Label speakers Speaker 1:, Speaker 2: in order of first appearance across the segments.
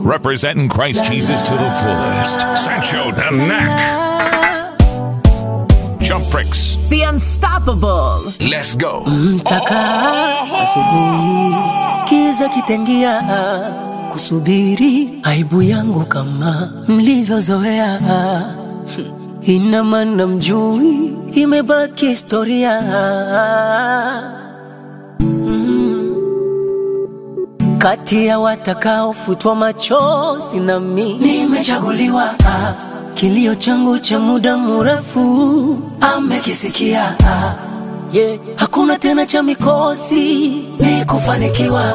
Speaker 1: representing Christ Jesus to the fullest. Sancho Danak. Jump Bricks.
Speaker 2: The Unstoppable.
Speaker 1: Let's go.
Speaker 3: Mtaka asubuhi kiza kitengia, kusubiri aibu yangu kama mlivyozoea. Ina maana mjui, imebaki historia. Mm. Kati ya watakaofutwa machozi na mi nimechaguliwa. Kilio changu cha muda mrefu amekisikia. Yeah. Hakuna tena cha mikosi, ni kufanikiwa.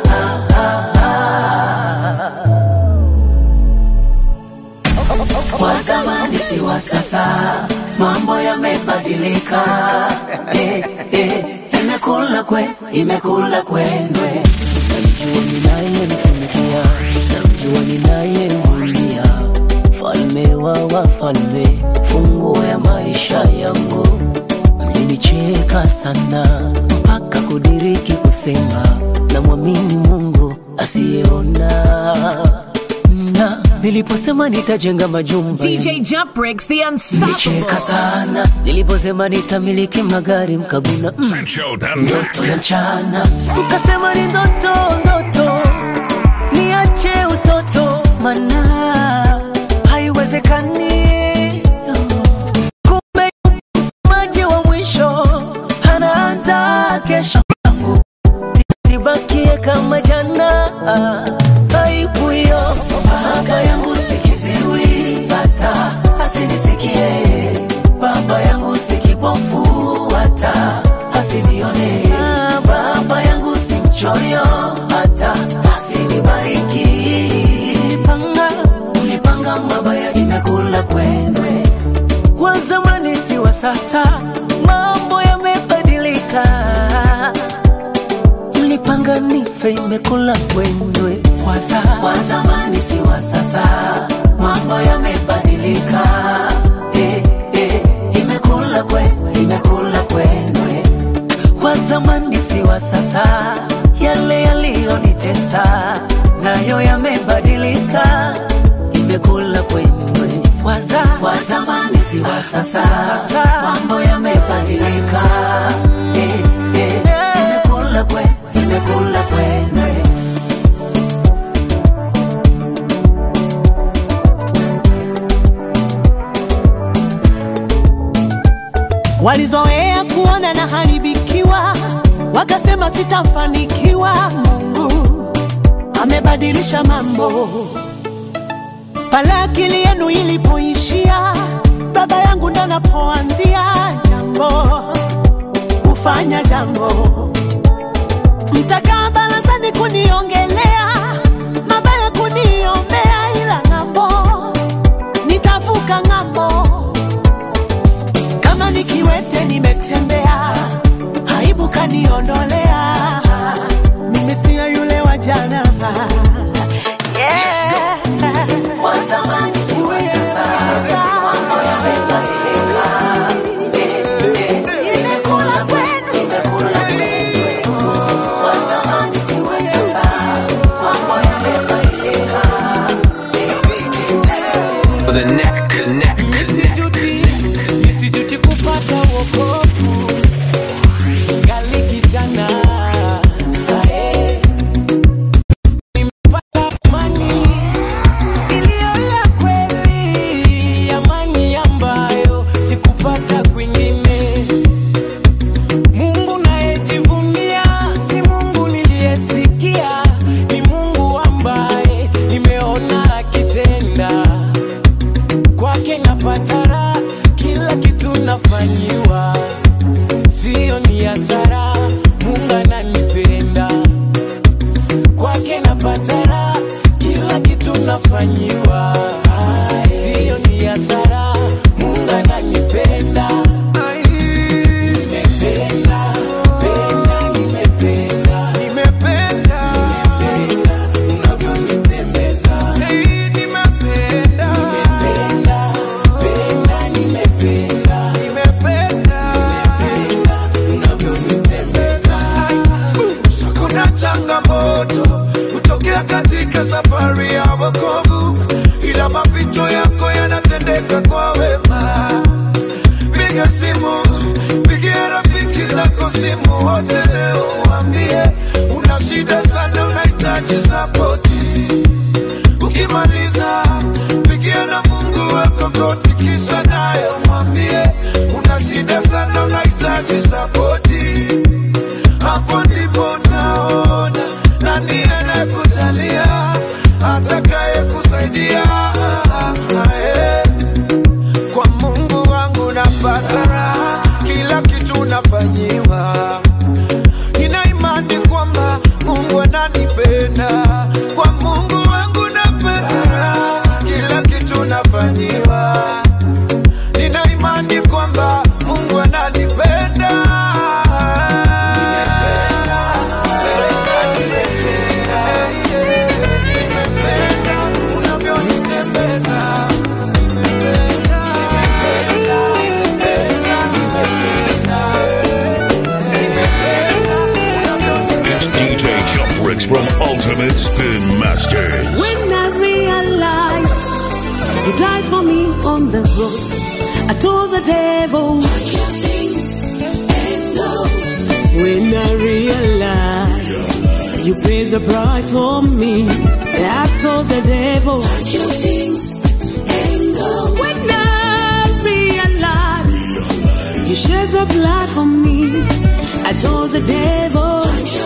Speaker 3: Kwa zamani si wa sasa, mambo yamebadilika. Eh, eh, imekula kwe, imekula kwendwe. Namjua ninayemtumikia, namjua ninayemwimbia, falme wa wafalme, funguo ya maisha yangu mlinicheka sana mpaka kudiriki kusema na mwamini Mungu asiyeona. Na niliposema nitajenga majumba
Speaker 2: DJ Jump Bricks, the
Speaker 3: mlicheka
Speaker 2: Unstoppable.
Speaker 3: sana. Niliposema nitamiliki magari mkaguna mm,
Speaker 1: Sancho Danak.
Speaker 3: ndoto ya mchana mkasema ni ndoto ndoto, niache utoto mana haiwezekani. Kumbe msemaji wa mwisho anaandaa kesho yangu, sibakie kama jana. Aibu hiyo baba yangu sikiziwi, hata asinisikie. Baba yangu si kipofu, hata asinione. Baba yangu si mchoyo, hata asinibariki. Ulipanga, ulipanga mabaya, imekula kwendwe wa zamani si wa sasa, mambo yamebadilika. Mlipanga nife, imekula kwendwe. Wa za- wa zamani si wa sasa, mambo yamebadilika. Eh, eh, imekula kwe, imekula kwendwe. Wa zamani si wa sasa, yale yaliyonitesa nayo yamebadilika, imekula kwendwe. Waza, wa zamani si wa sasa, mambo yamebadilika. Eh, eh, imekula kwe, imekula kwendwe.
Speaker 4: Walizoea kuona na haribikiwa, wakasema sitafanikiwa. Mungu amebadilisha mambo. Pale akili yenu ilipoishia, baba yangu ndo napoanzia jambo, kufanya jambo. Mtakaa barazani kuniongelea mabaya, kuniombea, ila ng'ambo nitavuka ng'ambo kama nikiwete nimetembea, aibu kaniondolea, mimi siyo yule wa jana. Yeah.
Speaker 3: Wa zamani si wa sasa, mambo yamebadilika. Eh, eh, imekula kwenu, imekula kwenu. Wa zamani si wa sasa,
Speaker 5: changamoto hutokea katika safari ya wokovu, ila mapito yako yanatendeka kwa wema. Piga simu, pigia rafiki zako simu wote leo, waambie una shida sana, unahitaji sapoti. Ukimaliza pigia na Mungu wako goti, kisha naye mwambie una shida sana, unahitaji sapoti. Hapo ndipo utaona nani anayekujalia, atakaye kusaidia. Eh. Kwa Mungu wangu napata raha, kila kitu nafanyiwa. Nina imani kwamba Mungu ananipenda. Kwa Mungu wangu napata raha, kila kitu nafanyiwa. Nina imani kwamba Mungu ananipenda. Nimependa unavyonitembeza.
Speaker 1: It's DJ Jump Bricks from Ultimate Spin Masters.
Speaker 4: When I realized you died for me on the cross, I told the devil, When I realized you paid the price for me, I told the devil, When I realized you shed the blood for me, I told the devil,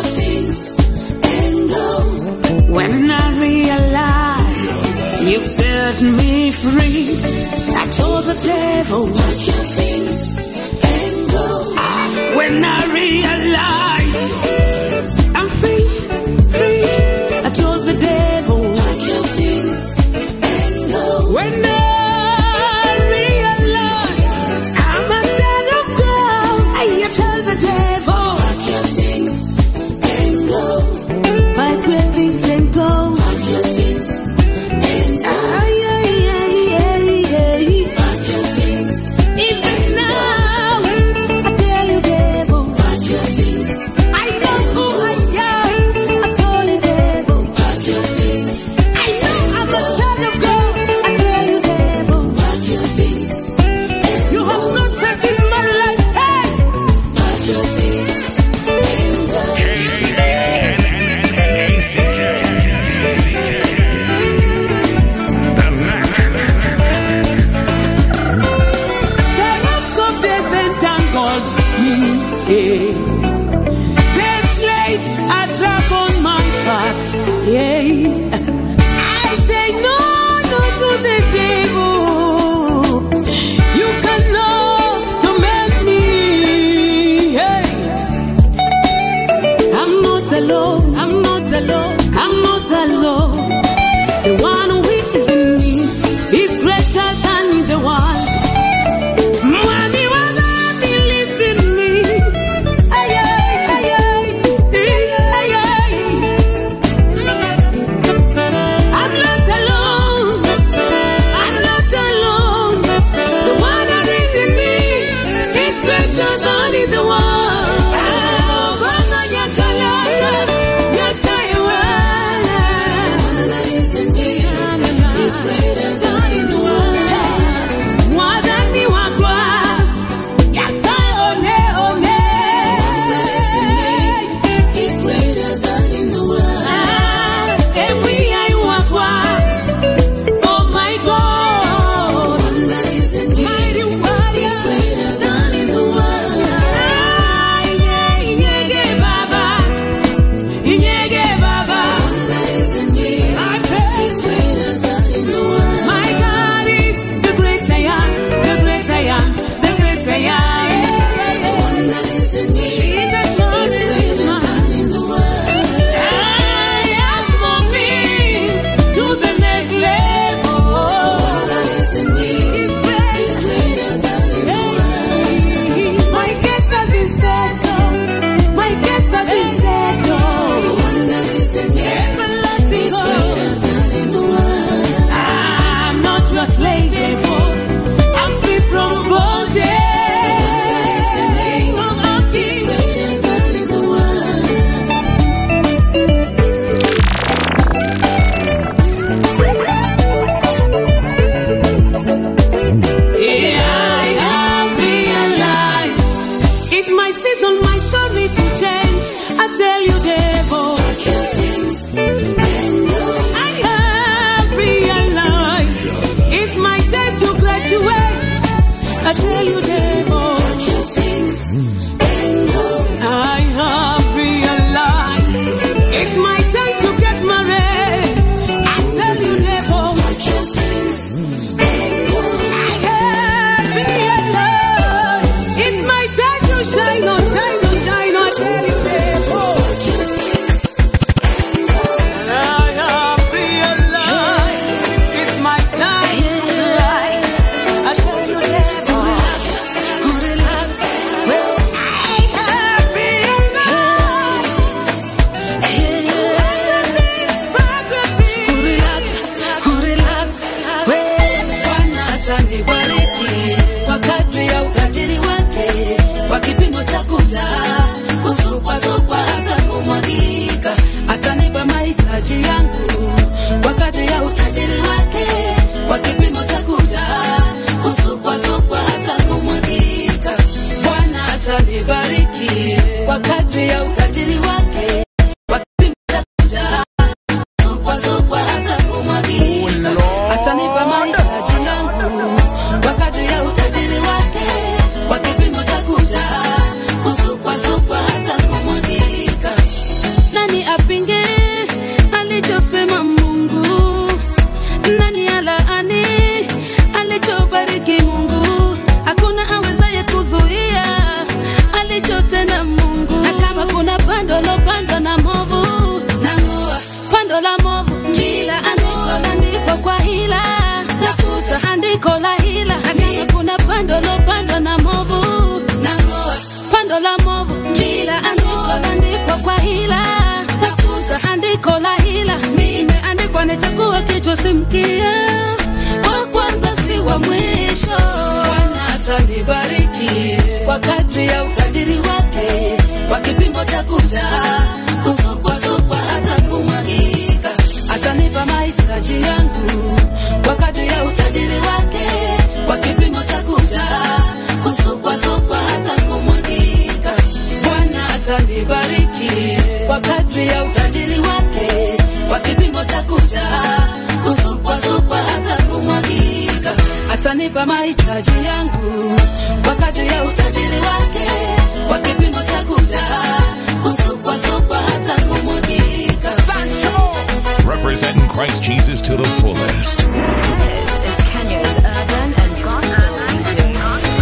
Speaker 4: When I realized you've set me free, I told the devil. When I realized I'm free, free, I told the devil. When I realized I'm a child of God, I told the devil. Pack your things and go. Ay, ay, ay, ay, ay. Even now, I tell you, devil. I know who I am. I told you, devil. I know I'm a child of God. I tell you, devil. You have no space in my life. Hey! The ropes of death entangled me. Yeah. Death laid a trap on my path. Yeah. I say no, no to the devil. You cannot torment me. Hey. I'm not alone. I'm not alone. I'm not alone. The one who is in me is greater than the one. Mwami wa dhambi lives in me. Ay, ay, ay, ay. Ay, ay. I'm not alone. I'm not alone. The one that is in me is greater than the one. Ah, Bwana nyatalaka, nyasayewa. Mwadhani wakwa, nyasaye one, one. Ah, ewi ai wakwa. Oh my God. Mighty warrior. Ah, inye- inyege baba. Inyege baba. My faith. My God is the great I am, the great I am, the great I am. Jesus Lord is mine. I am moving to the next level. It's great. Hey, My case has been settled. My case has been settled.
Speaker 6: simkie wa kwanza si wa mwisho bwana atanibariki kwa kadri ya utajiri wake kwa kipimo cha kuja kusokwasokwa hata kumwagika atanipa mahitaji yangu kwa kadri ya utajiri wake kwa kipimo cha kuja kusokwasokwa hata kumwagika bwana atanibariki kwa kadri ya utajiri wake kwa kipimo cha kuja kusukwasukwa hata kumwagika atanipa mahitaji yangu kwa kadri ya utajiri wake kwa kipimo cha kuja kusukwasukwa hata kumwagika
Speaker 1: Representing Christ Jesus to the fullest.
Speaker 2: This is Kenya's urban and gospel DJ.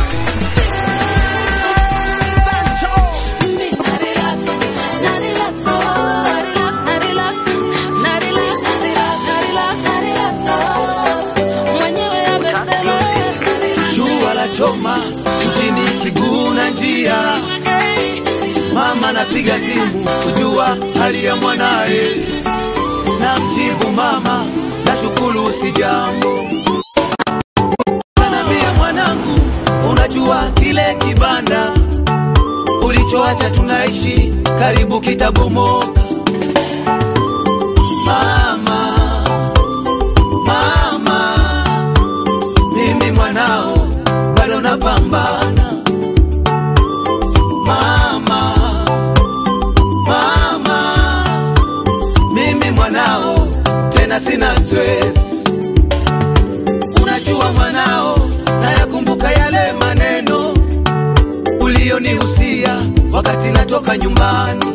Speaker 6: Mi, na relax, na relax, oh, na relax, na relax, na relax, na relax, na relax, na relax, oh. Mwenyewe amesema, na relax.
Speaker 5: jua la choma mjini kiguna njia mama napiga simu kujua hali ya mwanaye na mjibu mama nashukuru si jambo anambia mwanangu unajua kile kibanda ulichoacha tunaishi karibu kitabomoka mama mama mimi mwanao bado napambana mama mama mimi mwanao tena sina stress unajua mwanao nayakumbuka yale maneno ulionihusia wakati natoka nyumbani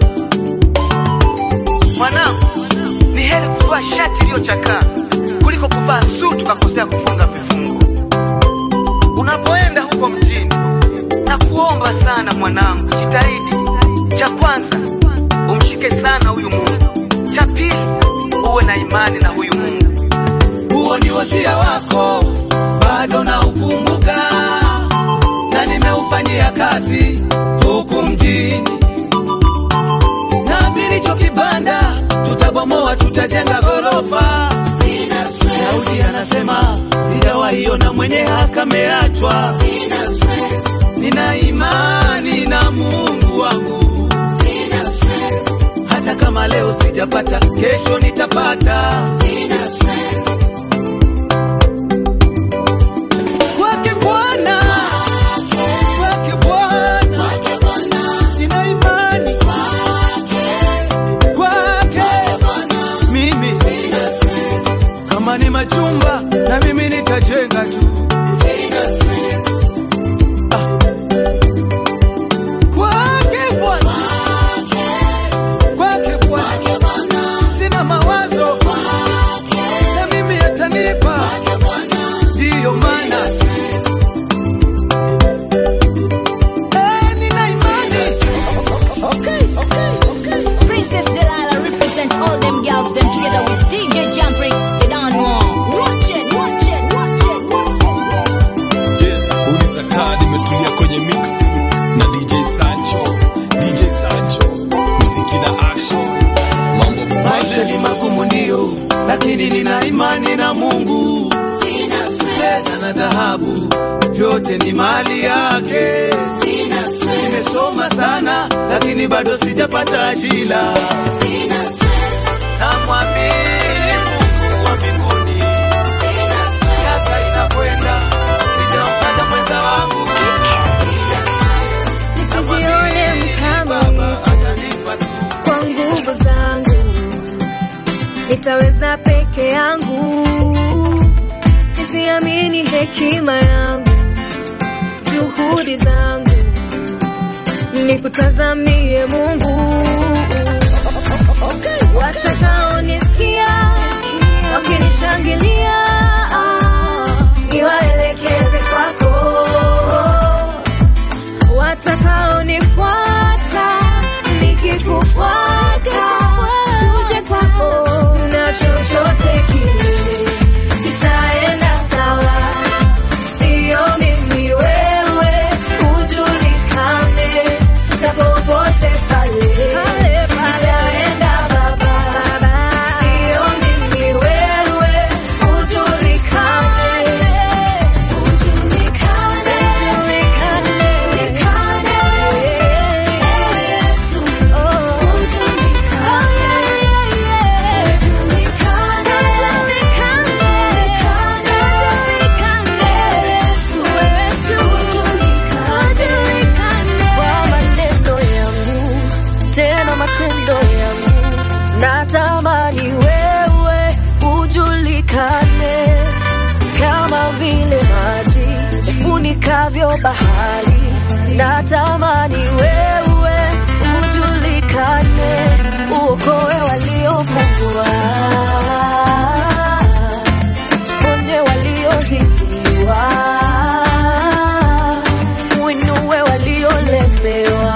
Speaker 5: mwanangu ni heri kuvaa shati iliyochakaa kuliko kuvaa suti ukakosea kufunga vifungo unapoenda huko mjini na kuomba sana mwanangu jitahidi cha kwanza umshike sana huyu mungu cha pili uwe na imani na huyu mungu huo ni wasia wako bado na ukumbuka na nimeufanyia kazi huku mjini naamini cho kibanda tutabomoa tutajenga ghorofa daudi anasema sijawaiona mwenye haka ameachwa nina imani na mungu wangu hata kama leo sijapata kesho nitapata kwake bwana kwake bwana nina imani kwake mimi kama ni majumba na mimi nitajenga tu Ah. kwake bwana kwake bwana sina mawazo na mimi atanipa ndiyo maana Eh, nina imani
Speaker 2: Princess Delilah represent all them girls them together with DJ Jumping. They don't know. Watch it, watch it, watch it, watch it.
Speaker 7: Yeah, uliza kadi imetulia kwenye mixi na DJ Sancho, DJ Sancho, muziki na action, mambo
Speaker 5: maisha ni magumu ndio lakini nina imani na mungu fedha na dhahabu vyote ni mali yake nimesoma sana lakini bado sijapata ajira namwamini mungu wa mbinguni miaka inakwenda sijampata mwenza wangu
Speaker 8: nisijione mkama
Speaker 5: baba atanipa tu
Speaker 8: kwa nguvu zangu nitaweza peke yangu nisiamini hekima yangu juhudi zangu nikutazamie mungu watakaonisikia wakinishangilia niwaelekeze kwako watakaonifuata nikikufuata tuje kwako na chochote kile itaenda sawa sio mimi wewe ujulikane na popote pale itaenda baba natamani wewe ujulikane kama vile maji yafunikavyo bahari. Natamani wewe ujulikane, uokoe waliofungwa, ponye waliozidiwa, uinue waliolemewa.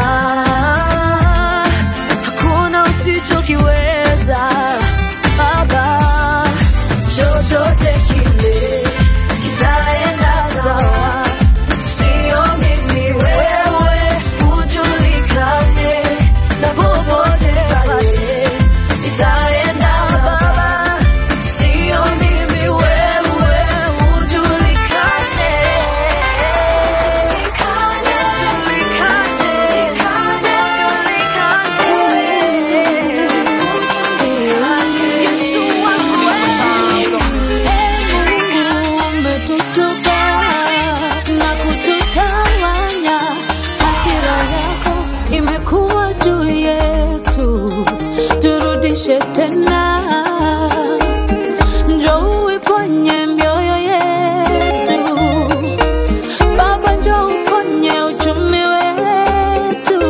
Speaker 8: Hakuna usichokiweza Baba, chochote kile kitaenda sawa, sio mimi, wewe ujulikane, na popote pale itaenda Baba, sio mimi, wewe ujulikane, ujulikane, ujulikane, Yesu wangu
Speaker 4: umetutupa na kututawanya, hasira yako imekuwa juu yetu, turudishe tena, njoo uiponye mioyo yetu Baba, njoo uponye uchumi wetu,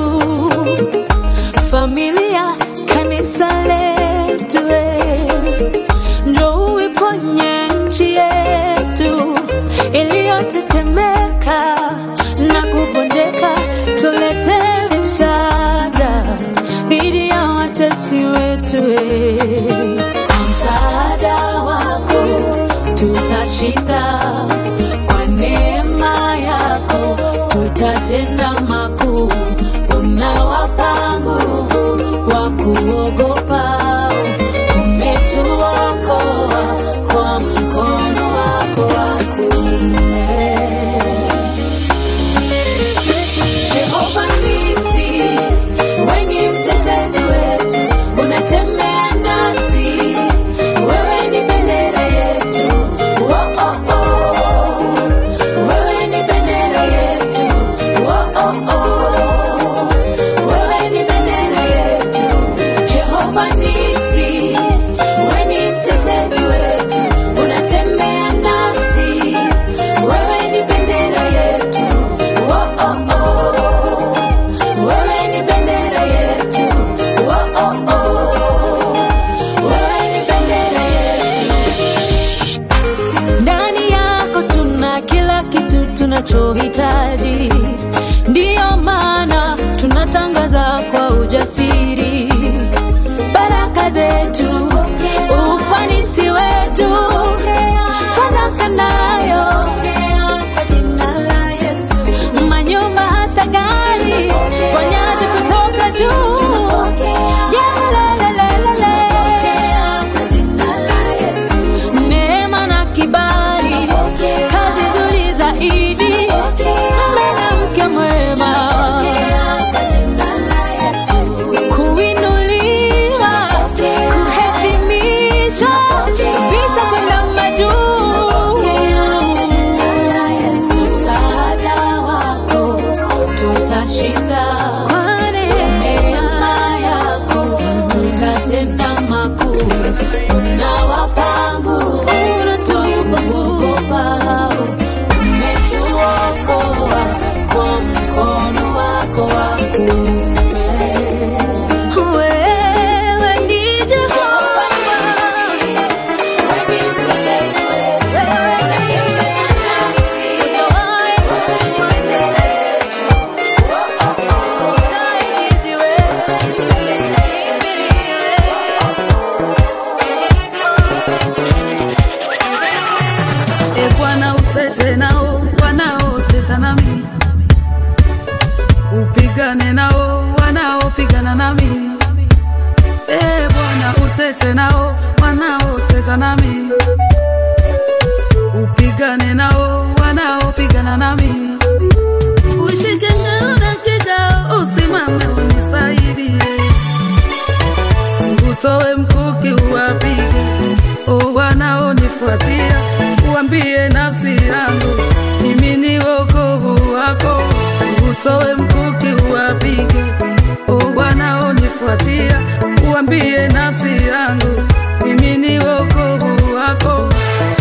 Speaker 4: familia, kanisa letu eh. Njoo uiponye nchi yetu iliyotetemeka na kubondeka, tulete msaada dhidi ya watesi wetu. eh. Kwa msaada wako tutashinda, kwa neema yako tutatenda makuu. Unawapa nguvu wa kuogopa, umetuokoa kwa mkono wako wa kuume. Jehova nisi, wewe ni mtetezi wetu, unatembea nasi, wewe ni bendera yetu. Oh, oh, oh. Wewe ni bendera yetu. Oh, oh, oh. Wewe ni bendera yetu. Jehova nisi, wewe ni mtetezi wetu, unatembea nasi, wewe ni bendera yetu. Oh, oh, oh. Wewe ni bendera yetu. Oh, oh, oh. Wewe ni bendera yetu. Ndani yako tuna kila kitu tunachohitaji, ndiyo maana tunatangaza kwa ujasiri baraka zetu, ufanisi wetu, fanaka nayo kwa jina la Yesu, manyumba hata gari, ponyaji kutoka juu Yalelelelele. Kwa jina la Yesu. Neema na kibali, kazi nzuri zaidi, mwanamke mwema kuinuliwa, kuheshimishwa, visa kwenda majuu. Msaada wako tutashinda, kwa neema yako tutatenda makuu. Unawapa nguvu, unatupa kuogopa, umetuokoa kwa mkono wako wa kuume. Wewe ni Jehova, wewe ni mtetezi wetu, unatembea nasi, hujawahi kutuacha wetu. Oh, oh, oh. Msaidizi wewe, kimbilio
Speaker 6: E Bwana, utete nao wanaoteta nami, upigane nao wanaopigana nami. E Bwana, utete nao wanaoteta nami, upigane nao wanaopigana nami. Ushike ngao na kigao, usimame unisaidie, utoe mkuki uwapige o wanaonifuatia, uambie nafsi yangu mimi ni wokovu wako, utoe mkuki uwapige o wanaoni
Speaker 9: unanifuatia, uambie nafsi yangu mimi ni wokovu wako.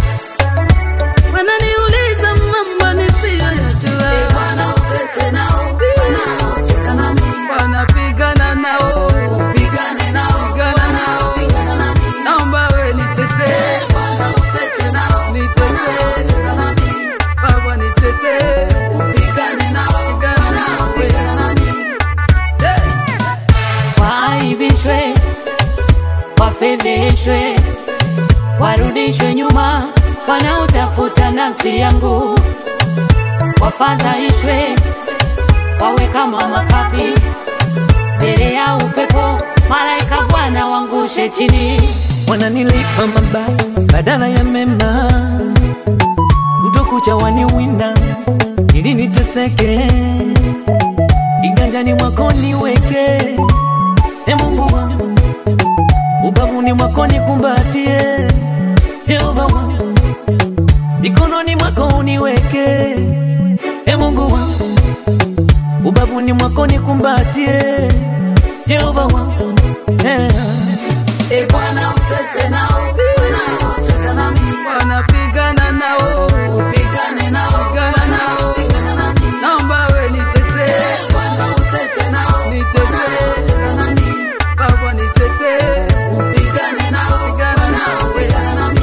Speaker 9: Wananiuliza mambo nisiyoyajua,
Speaker 6: Bwana utete nao, Bwana uteta nami,
Speaker 9: wanapigana nao,
Speaker 6: pigane nao,
Speaker 9: pigana nao,
Speaker 6: pigana nami.
Speaker 9: naomba we nitetee,
Speaker 6: Bwana utete nao,
Speaker 9: nitetee,
Speaker 6: uteta nami,
Speaker 9: Baba nitetee,
Speaker 6: pigane nao,
Speaker 9: pigana nao,
Speaker 6: pigana nami.
Speaker 9: Hey.
Speaker 10: waaibishwe, wafedheshwe, warudishwe nyuma, wanaotafuta nafsi yangu, wafadhaishwe, wawe kama makapi mbele ya upepo, malaika Bwana wangushe chini.
Speaker 3: wananilipa mabaya badala ya mema, utokucha waniwinda ili niteseke, iganjani mwako niweke, e Mungu wangu, ubavuni mwako nikumbatie, Yehova wangu, mikononi mwako uniweke, e Mungu wangu, ubavuni mwako nikumbatie, Yehova wangu, yeah.
Speaker 6: E Bwana utete nao, Bwana uteta nami,
Speaker 9: wanapigana nao,
Speaker 6: pigane nao,
Speaker 9: pigana nao,
Speaker 6: pigana nami.
Speaker 9: naomba we nitetee,
Speaker 6: Bwana utete nao,
Speaker 9: nitetee,
Speaker 6: uteta nami,
Speaker 9: Baba nitetee,
Speaker 6: pigane nao,
Speaker 9: pigana nao,
Speaker 6: pigana nami.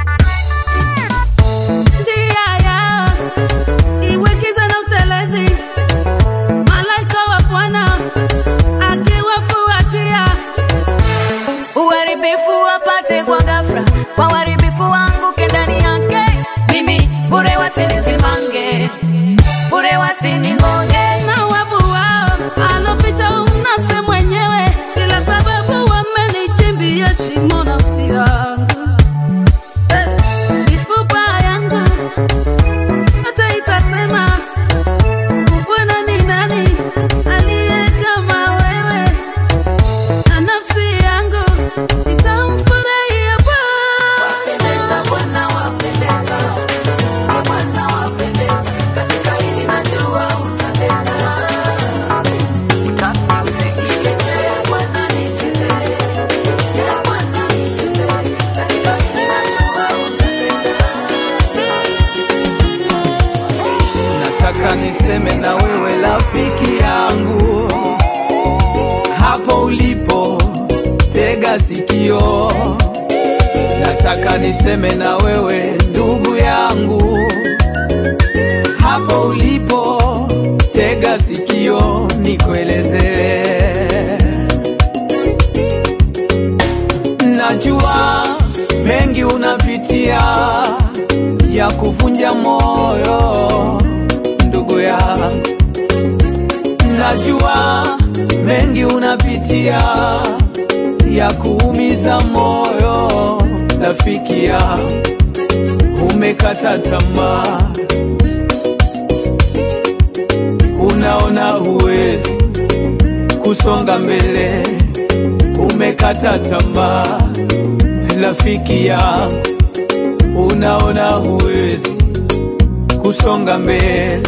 Speaker 9: njia yao iwe giza na utelezi, malaika wa Bwana akiwafuatia
Speaker 10: uharibifu wapate kwa ghafla, kwa uharibifu wanguke ndani yake, mimi bure wasinisimange, bure wasiningoje.
Speaker 9: na wavu wao aloficha umnase mwenyewe, ila sababu wamenichimbia shimo nafsi yangu Eh, mifupa yangu hata itasema Bwana ni nani aliye kama wewe, na nafsi yangu itamfurahia
Speaker 6: Wapendeza,
Speaker 9: Bwana.
Speaker 6: Bwana wapendeza, E Bwana wapendeza, katika hili najua utatenda. Nitetee Bwana, nitetee, E Bwana nitetee, katika hili najua utatenda.
Speaker 5: nataka niseme na wewe rafiki yangu hapo ulipo tega sikio nataka niseme na wewe ndugu yangu hapo ulipo tega sikio nikuelezee najua mengi unapitia ya kuvunja moyo ndugu yangu najua mengi unapitia ya kuumiza moyo rafiki yangu umekata tamaa unaona huwezi kusonga mbele umekata tamaa rafiki yangu unaona huwezi kusonga mbele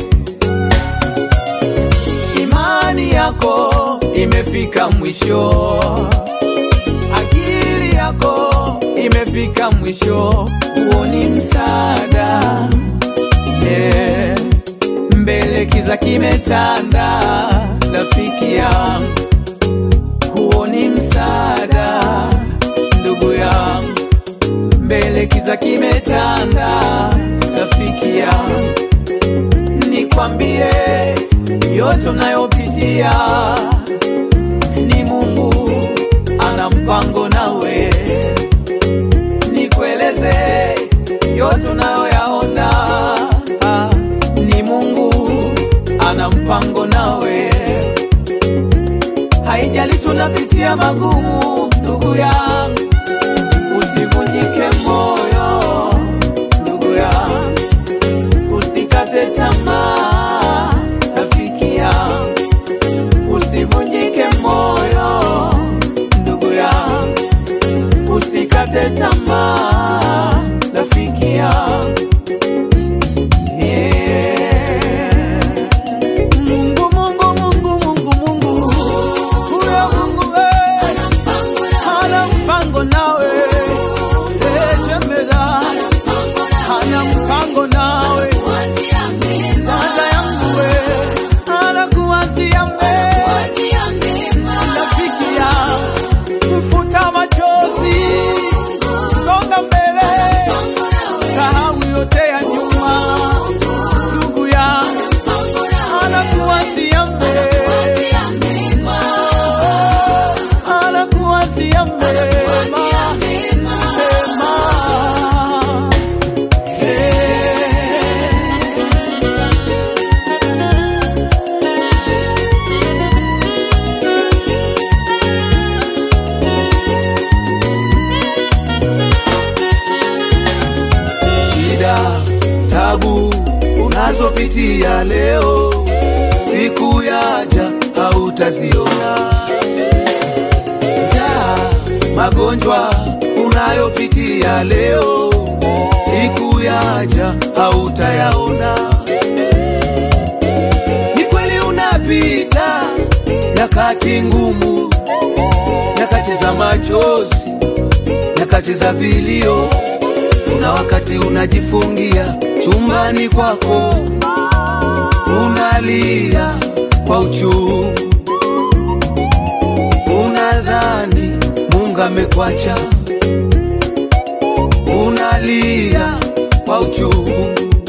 Speaker 5: imani yako imefika mwisho akili yako imefika mwisho huoni msaada yeah. mbele kiza kimetanda rafiki yangu huoni msaada ndugu yangu mbele kiza kimetanda rafiki yangu nikwambie yote unayopitia ni mungu ana mpango nawe nikueleze yote unayoyaona ah, ni mungu ana mpango nawe haijalishi unapitia magumu ndugu yangu usivunjike moyo ndugu yangu usikate tamaa rafiki yangu usivunjike moyo ndugu yangu mema, mema. shida, tabu unazopitia leo, siku yaja hautaziona. Njaa, magonjwa unayopitia leo, siku yaja hautayaona. Ni kweli unapita nyakati ngumu, nyakati za machozi, nyakati za vilio kuna wakati unajifungia chumbani kwako, unalia kwa uchungu, unadhani Mungu amekwacha, unalia kwa uchungu,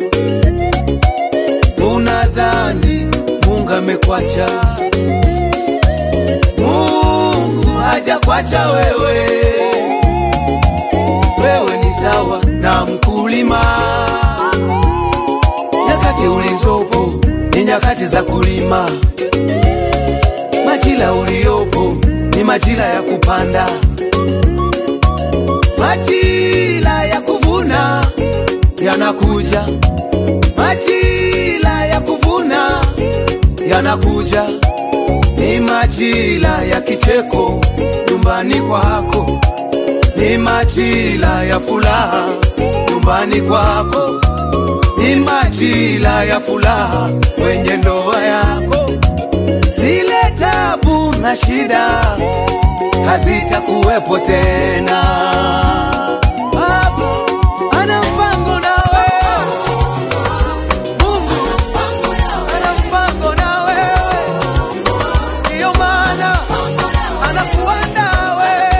Speaker 5: unadhani Mungu amekwacha. Mungu hajakwacha wewe wewe ni sawa na mkulima. Nyakati ulizopo ni nyakati za kulima, majira uliopo ni majira ya kupanda, majira ya kuvuna yanakuja, majira ya kuvuna yanakuja, ni majira ya kicheko nyumbani kwako ni majira ya furaha nyumbani kwako, ni majira ya furaha kwenye ndoa yako. Zile tabu na shida hazitakuwepo tena. Baba ana mpango nawe, Mungu ana mpango na wewe, ndiyo maana anakuandaa wewe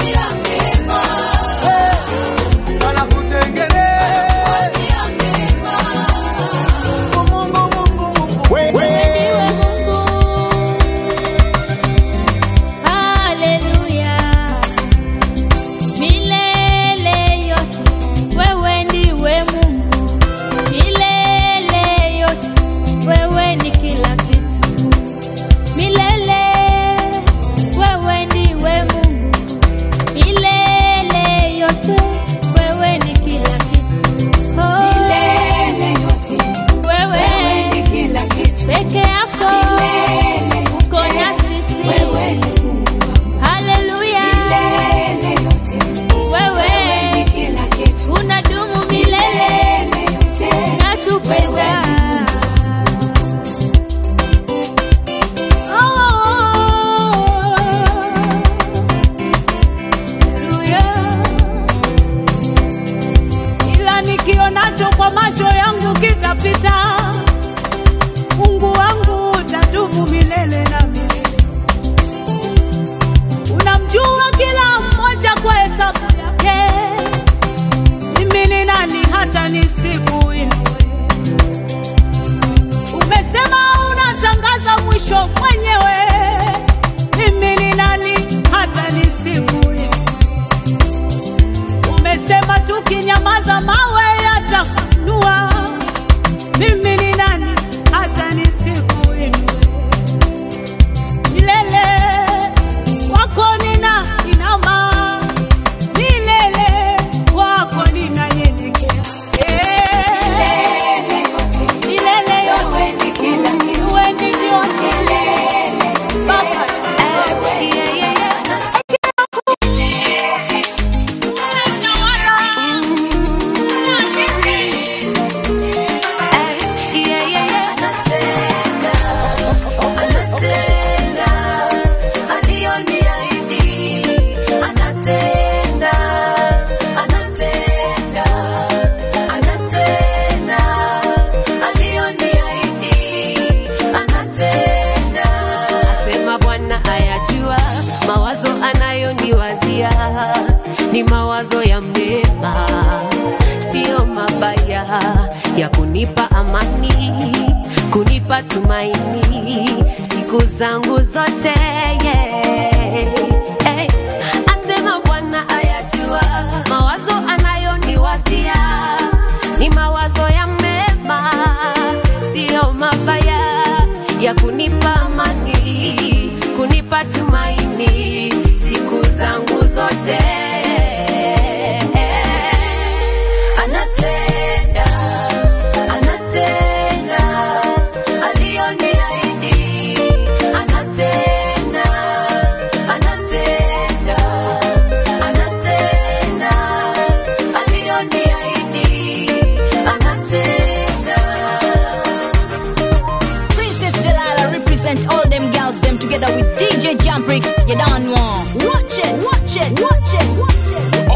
Speaker 11: Haleluya. Milele yote wewe ndiwe Mungu. Milele yote wewe ni kila kitu. Milele wewe ndiwe Mungu. Milele yote wewe ni kila kitu. Oh.
Speaker 10: Milele yote
Speaker 11: wewe
Speaker 10: ni kila kitu.
Speaker 11: peke yako
Speaker 10: Milele
Speaker 11: uko na sisi
Speaker 10: wewe ni
Speaker 11: Haleluya.
Speaker 10: Milele yote
Speaker 11: Wewe
Speaker 10: ni kila kitu.
Speaker 11: unadumu milele
Speaker 10: Milele yote
Speaker 11: natupenda.
Speaker 4: ila nikionacho kwa macho yangu kitapita. Mungu wangu utadumu milele na milele. Unamjua kila mmoja kwa hesabu yake. Mimi ni nani hata nisikuinue? Umesema unatangaza mwisho mwenyewe. Mimi ni nani hata nisikuinue? Umesema tukinyamaza mawe yatafunua. Mimi ni nani hata nisikuinue? Milele wako nina inama, milele wako ninanyenyekea. Eh, milele yote wewe ni vyote. Baba,
Speaker 12: Asema Bwana ayajua mawazo anayoniwazia ni mawazo ya mema, siyo mabaya, ya kunipa amani, kunipa tumaini siku zangu zote yeah. hey. Asema amani siku zangu zote
Speaker 8: anatenda anatenda aliyoniahidi anatenda anatenda anatenda aliyoniahidi anatenda
Speaker 2: Princess Delilah represent all them girls them together with DJ Jamprix. You don't want. Watch it, watch it, watch it, watch it.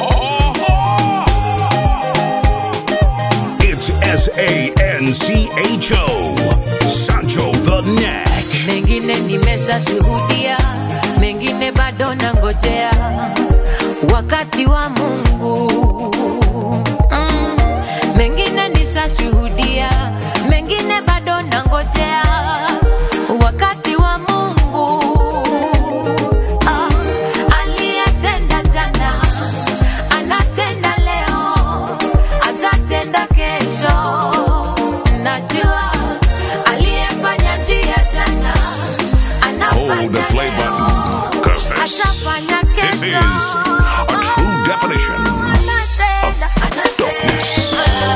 Speaker 1: It's S A N C H O. Sancho the Neck.
Speaker 12: mengine nimeshashuhudia mengine bado nangojea wakati wa mungu mm. mengine nishashuhudia mengine bado nangojea wakati wa mungu ah. aliyetenda jana anatenda leo atatenda kesho najua aliyefanya njia jana
Speaker 1: Hold the play button, cause this,
Speaker 12: atafanya
Speaker 1: this
Speaker 12: kesho
Speaker 1: is a true definition of dopeness.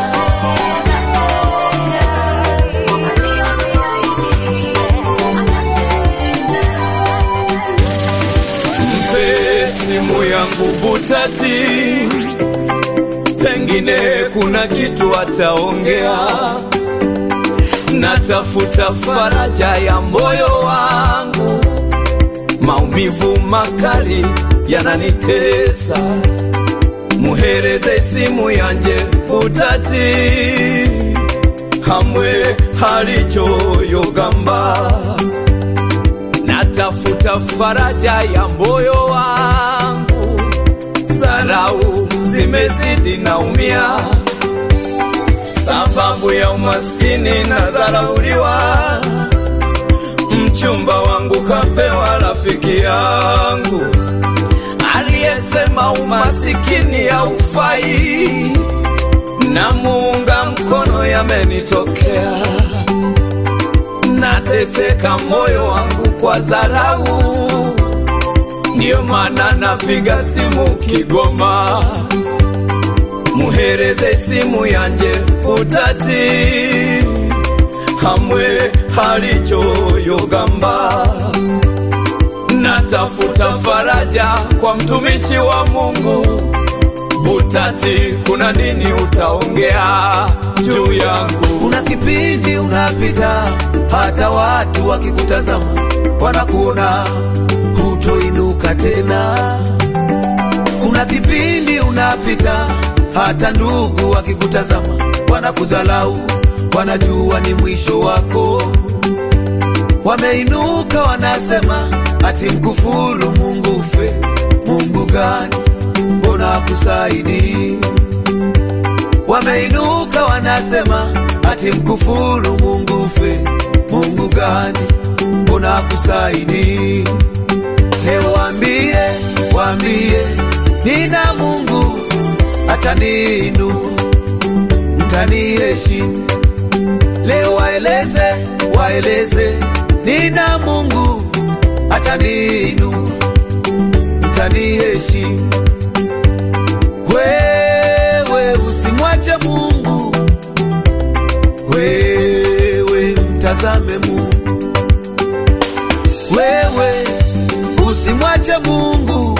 Speaker 5: mpe simu yangu butati, pengine kuna kitu ataongea. Natafuta faraja ya moyo wangu, maumivu makali yananitesa. Muhereze simu yanje butati, hamwe halichoyogamba natafuta faraja ya moyo wangu, zarau zimezidi naumia, sababu ya umaskini na zarauliwa. Mchumba wangu kapewa rafiki yangu aliyesema umasikini haufai, na muunga mkono yamenitokea nateseka moyo wangu kwa dharau, ndiyo maana napiga simu Kigoma, muhereze simu yanje utati, hamwe halichoyogamba. Natafuta faraja kwa mtumishi wa Mungu Butati, kuna nini utaongea juu yangu?
Speaker 13: Kuna kipindi unapita, hata watu wakikutazama wanakuona hutoinuka tena. Kuna kipindi unapita, hata ndugu wakikutazama wanakudhalau, wanajua ni mwisho wako. Wameinuka wanasema, ati mkufuru Mungu ufe. Mungu gani? Mbona akusaidii? Wameinuka wanasema ati mkufuru Mungu ufe. Mungu gani? Mbona akusaidii? Leo waambie, waambie nina Mungu ataniinua, mtaniheshimu. Leo waeleze, waeleze nina Mungu ataniinua, mtaniheshimu. Wewe usimwache Mungu, wewe mtazame Mungu, wewe usimwache Mungu,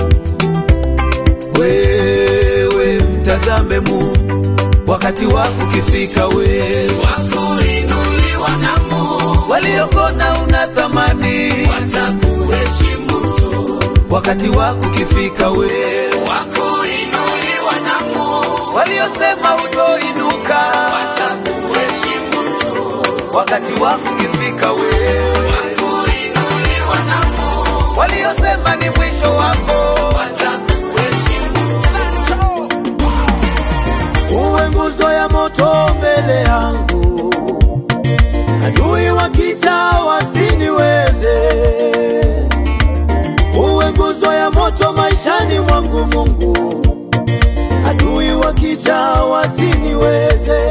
Speaker 13: wewe mtazame Mungu. Wakati wako ukifika, wewe
Speaker 5: Wakuinuliwa na Mungu,
Speaker 13: waliokona una thamani,
Speaker 5: watakuheshimu tu.
Speaker 13: wakati wako ukifika, wewe
Speaker 5: Wakuinuliwa na Mungu,
Speaker 13: waliosema utoinuka,
Speaker 5: watakuheshimu tu.
Speaker 13: wakati wako ukifika, wewe
Speaker 5: Wakuinuliwa na Mungu,
Speaker 13: waliosema ni mwisho wako,
Speaker 5: watakuheshimu
Speaker 13: uwe nguzo ya moto mbele yangu, adui wakija wasiniweze. Uwe nguzo ya moto maishani mwangu, Mungu, adui wakija wasiniweze.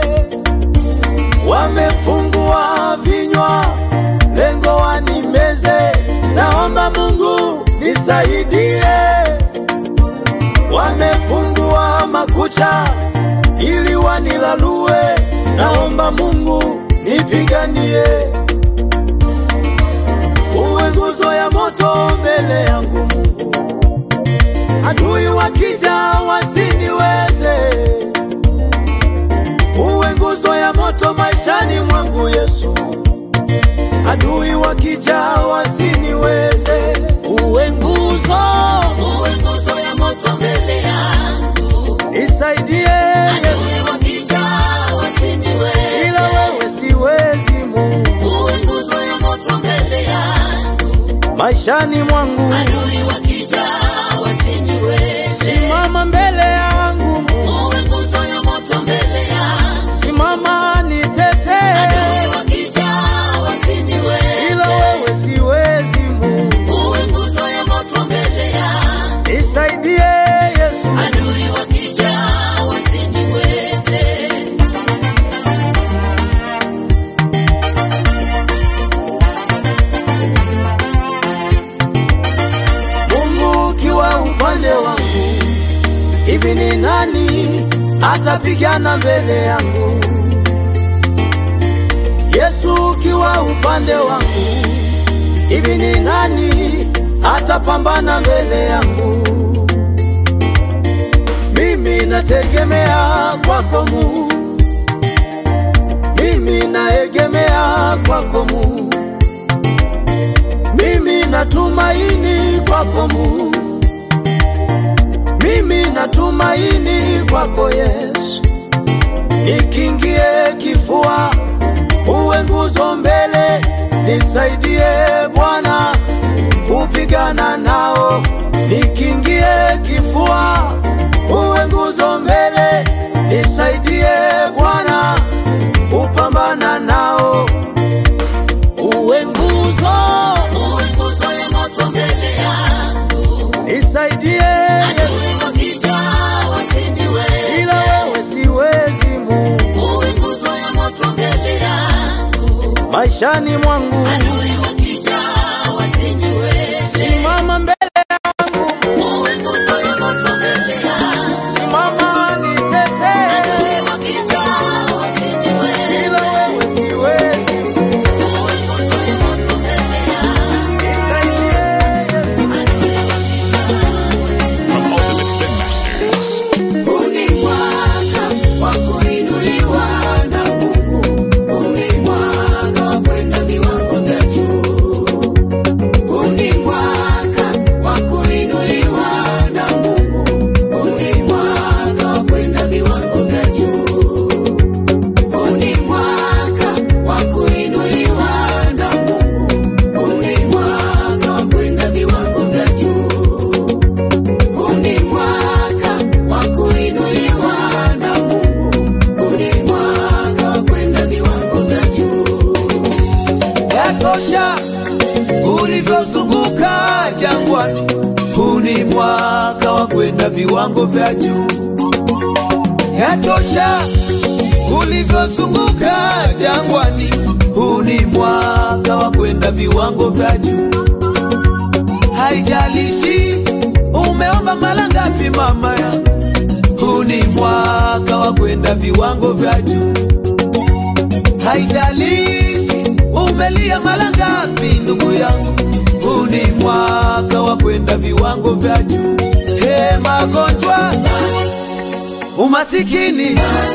Speaker 13: Wamefungua vinywa, lengo wanimeze. Naomba Mungu wamefungua makucha ili wanilalue. Naomba Mungu nipiganie, uwe nguzo ya moto mbele yangu Mungu, adui wakija wasiniweze. Uwe nguzo ya moto maishani mwangu Yesu, adui wakija wasiniweze. Uwe nguzo,
Speaker 14: uwe nguzo ya moto mbele yangu,
Speaker 13: nisaidie
Speaker 14: adui wakija wasiniweze,
Speaker 13: ila wewe siwezi Mungu,
Speaker 14: uwe nguzo ya moto mbele yangu,
Speaker 13: maishani mwangu
Speaker 14: adui wakija wasiniweze,
Speaker 13: simama mbele yangu Mungu,
Speaker 14: uwe nguzo ya moto mbele yangu,
Speaker 13: simama nitetee,
Speaker 14: adui wakija wasiniweze,
Speaker 13: ila wewe siwezi Mungu,
Speaker 14: uwe nguzo ya moto mbele yangu,
Speaker 13: nisaidie Yesu,
Speaker 14: adui wakija wasiniweze.
Speaker 13: Mungu ukiwa upande wangu, hivi ni nani atapigana mbele yangu? Yesu ukiwa upande wangu, hivi ni nani atapambana mbele yangu? Mimi nategemea kwako Mungu, mimi naegemea kwako Mungu, mimi natumaini kwako Mungu, mimi natumaini kwako Yesu, nikingie kifua, uwe nguzo mbele, nisaidie Bwana kupigana nao, nikingie kifua, uwe nguzo mbele, nisaidie Bwana kupambana nao, uwe nguzo,
Speaker 14: Uwe nguzo ya moto mbele yangu,
Speaker 13: nisaidie
Speaker 14: adui wakija wasiniweze,
Speaker 13: ila wewe siwezi Mungu,
Speaker 14: uwe nguzo ya moto mbele yangu,
Speaker 13: maishani mwangu
Speaker 14: adui wakija wasiniweze,
Speaker 13: simama mbele yangu,
Speaker 14: uwe nguzo ya moto mbele yangu,
Speaker 13: simama nitetee,
Speaker 14: adui wakija wasiniweze,
Speaker 13: ila wewe siwezi
Speaker 14: uwe nguzo ya moto mbele yangu,
Speaker 13: nisaidie Yesu.
Speaker 1: From Ultimate Spin Masters.
Speaker 5: Huu ni mwaka wa kuinuliwa na Mungu. Huu ni mwaka wa kwenda viwango vya juu. Huu ni mwaka wa kuinuliwa na Mungu. Huu ni mwaka wa kwenda viwango vya juu. Huu ni mwaka wa kuinuliwa na Mungu. Huu ni mwaka wa kwenda viwango vya juu. Huu ni mwaka wa kuinuliwa na Mungu. Huu ni mwaka wa kwenda viwango vya juu.
Speaker 13: Yatosha ulivyozunguka jangwani, huu ni mwaka wa kwenda viwango vya juu. Yatosha ulivyozunguka jangwani, huu ni mwaka wa kwenda viwango vya juu. Haijalishi umeomba mara ngapi, mama yangu, huu ni mwaka wa kwenda viwango vya juu. Haijalishi umelia mara ngapi, ndugu yangu, huu ni mwaka wa kwenda viwango vya juu. He, magonjwa, umasikini,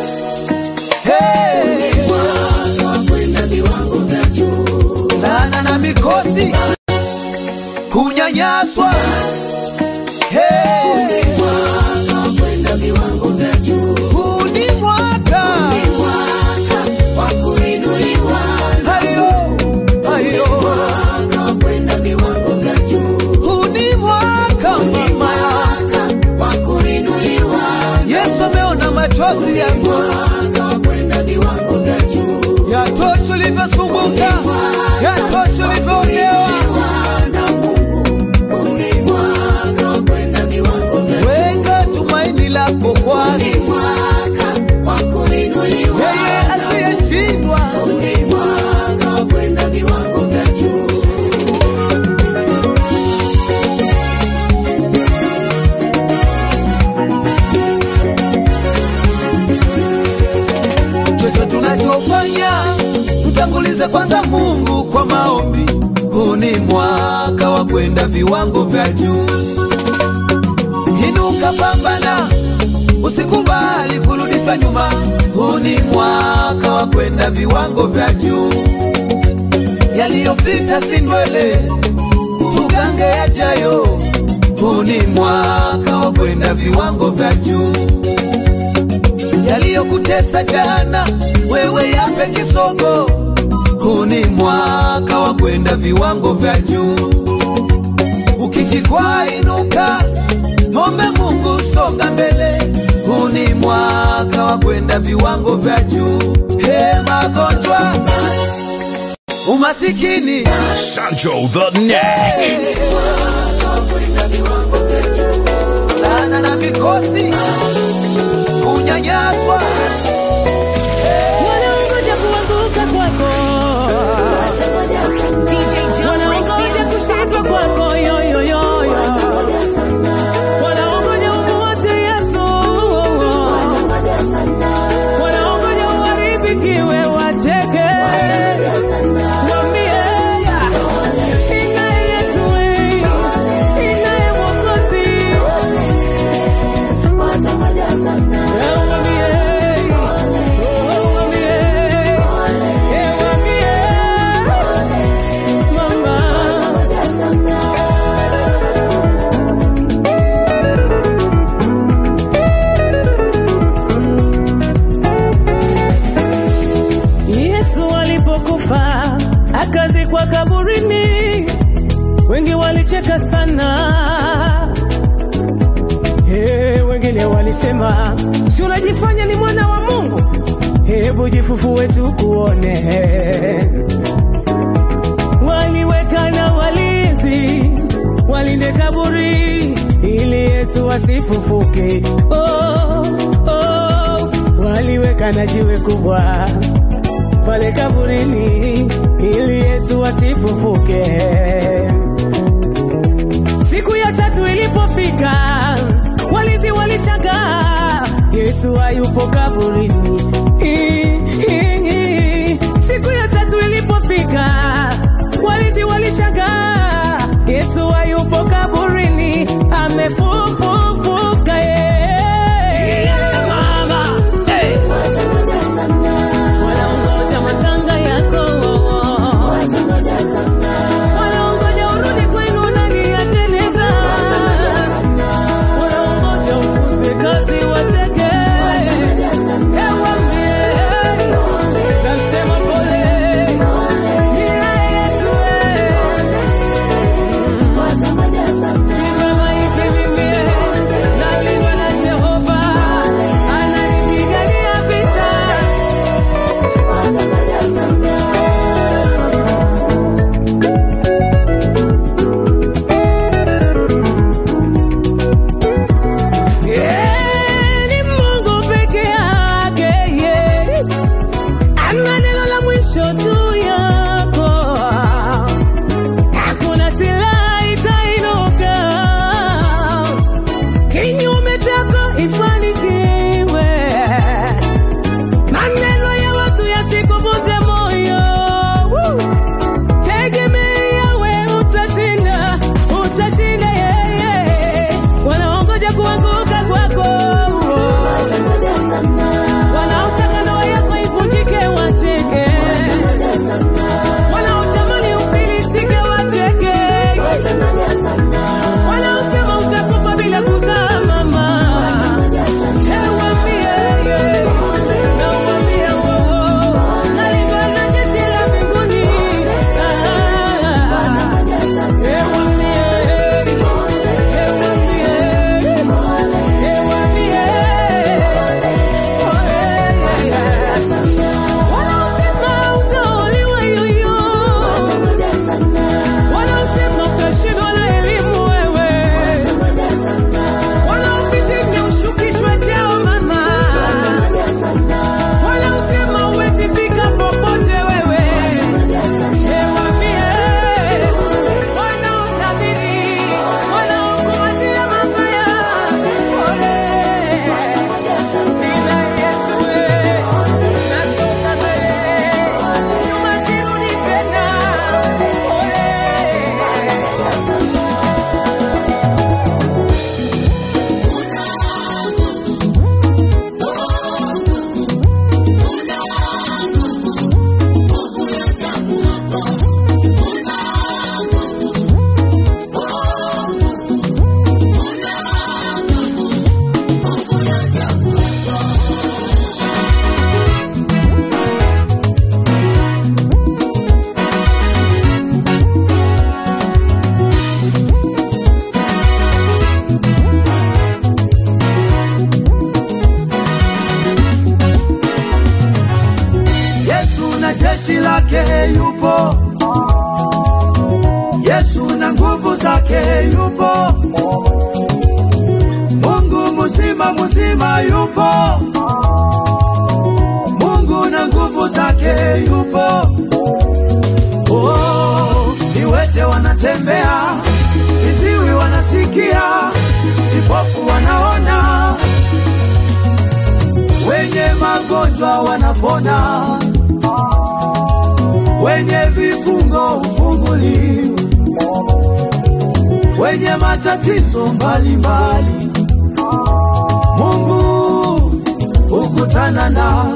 Speaker 13: he,
Speaker 5: Mwaka wa kwenda viwango vya juu.
Speaker 13: laana na mikosi, kunyanyaswa, he,
Speaker 5: Mwaka wa kwenda viwango vya juu.
Speaker 13: huu ni mwaka
Speaker 5: Ni mwaka wa kuinuliwa na
Speaker 13: hayo hayo,
Speaker 5: mwaka wa kwenda viwango vya juu.
Speaker 13: huu ni mwaka
Speaker 5: Ni
Speaker 13: mama
Speaker 5: mwaka wa kuinuliwa na
Speaker 13: Yesu ameona machozi yangu,
Speaker 5: mwaka wa kwenda viwango vya juu.
Speaker 13: yatosha ulivyosumbuka, yatosha ulivyoonewa.
Speaker 5: na Mungu. Huu ni mwaka wa kwenda viwango vya juu.
Speaker 13: Weka tumaini lako kwani
Speaker 5: Ni mwaka wa kuinuliwa
Speaker 13: yeye
Speaker 5: na
Speaker 13: asiyeshindwa.
Speaker 5: Huu ni mwaka wa kwenda viwango vya juu.
Speaker 13: kwenda viwango vya juu. Inuka, pambana, usikubali kurudishwa nyuma. Huu ni mwaka wa kwenda viwango vya juu. Yaliyopita si ndwele, tugange yajayo. Huu ni mwaka wa kwenda viwango vya juu. Yaliyokutesa jana, wewe yape kisogo. Huu ni mwaka wa kwenda viwango vya juu. Ukijikwaa inuka, ombe Mungu, songa mbele. Huu ni mwaka wa kwenda viwango vya juu. He, magonjwa, umasikini,
Speaker 1: Sancho the Neck.
Speaker 13: laana na mikosi, kunyanyaswa,
Speaker 4: wanaongoja kuanguka kwako wanaongoja kushindwa kwako yoyoyoyo wanaongoja umuache yesu wanaongoja uharibikiwe wacheke Mwambie, inaye Yesu, inaye Mwokozi. Eh, mwambie, oh, mwambie, eh, mwambie, mama. Yesu alipokufa akazikwa kaburini, wengi walicheka sana. Hey, wengine walisema si unajifanya ni mwana wa Mungu, hebu jifufue tukuone. Waliweka na walinzi walinde kaburi ili Yesu asifufuke. Oh, oh, waliweka na jiwe kubwa pale kaburini ili Yesu asifufuke. Siku ya tatu ilipofika, walinzi walishangaa, Yesu hayupo kaburini. I- i- i- Siku ya tatu ilipofika, walinzi walishangaa, Yesu hayupo kaburini, amefufuka. Yeah. Mama, hey. Wanaongoja matanga yako wanaongoja urudi kwenu nani yateleza wanaongoja ufutwe kazi wateke Ewambie,
Speaker 5: zake yupo, Mungu mzima mzima yupo, Mungu na nguvu zake yupo. Oh, viwete wanatembea, viziwi wanasikia, vipofu wanaona, wenye magonjwa wanapona, wenye vifungo hufunguliwa, wenye matatizo mbalimbali, Mungu hukutana nao.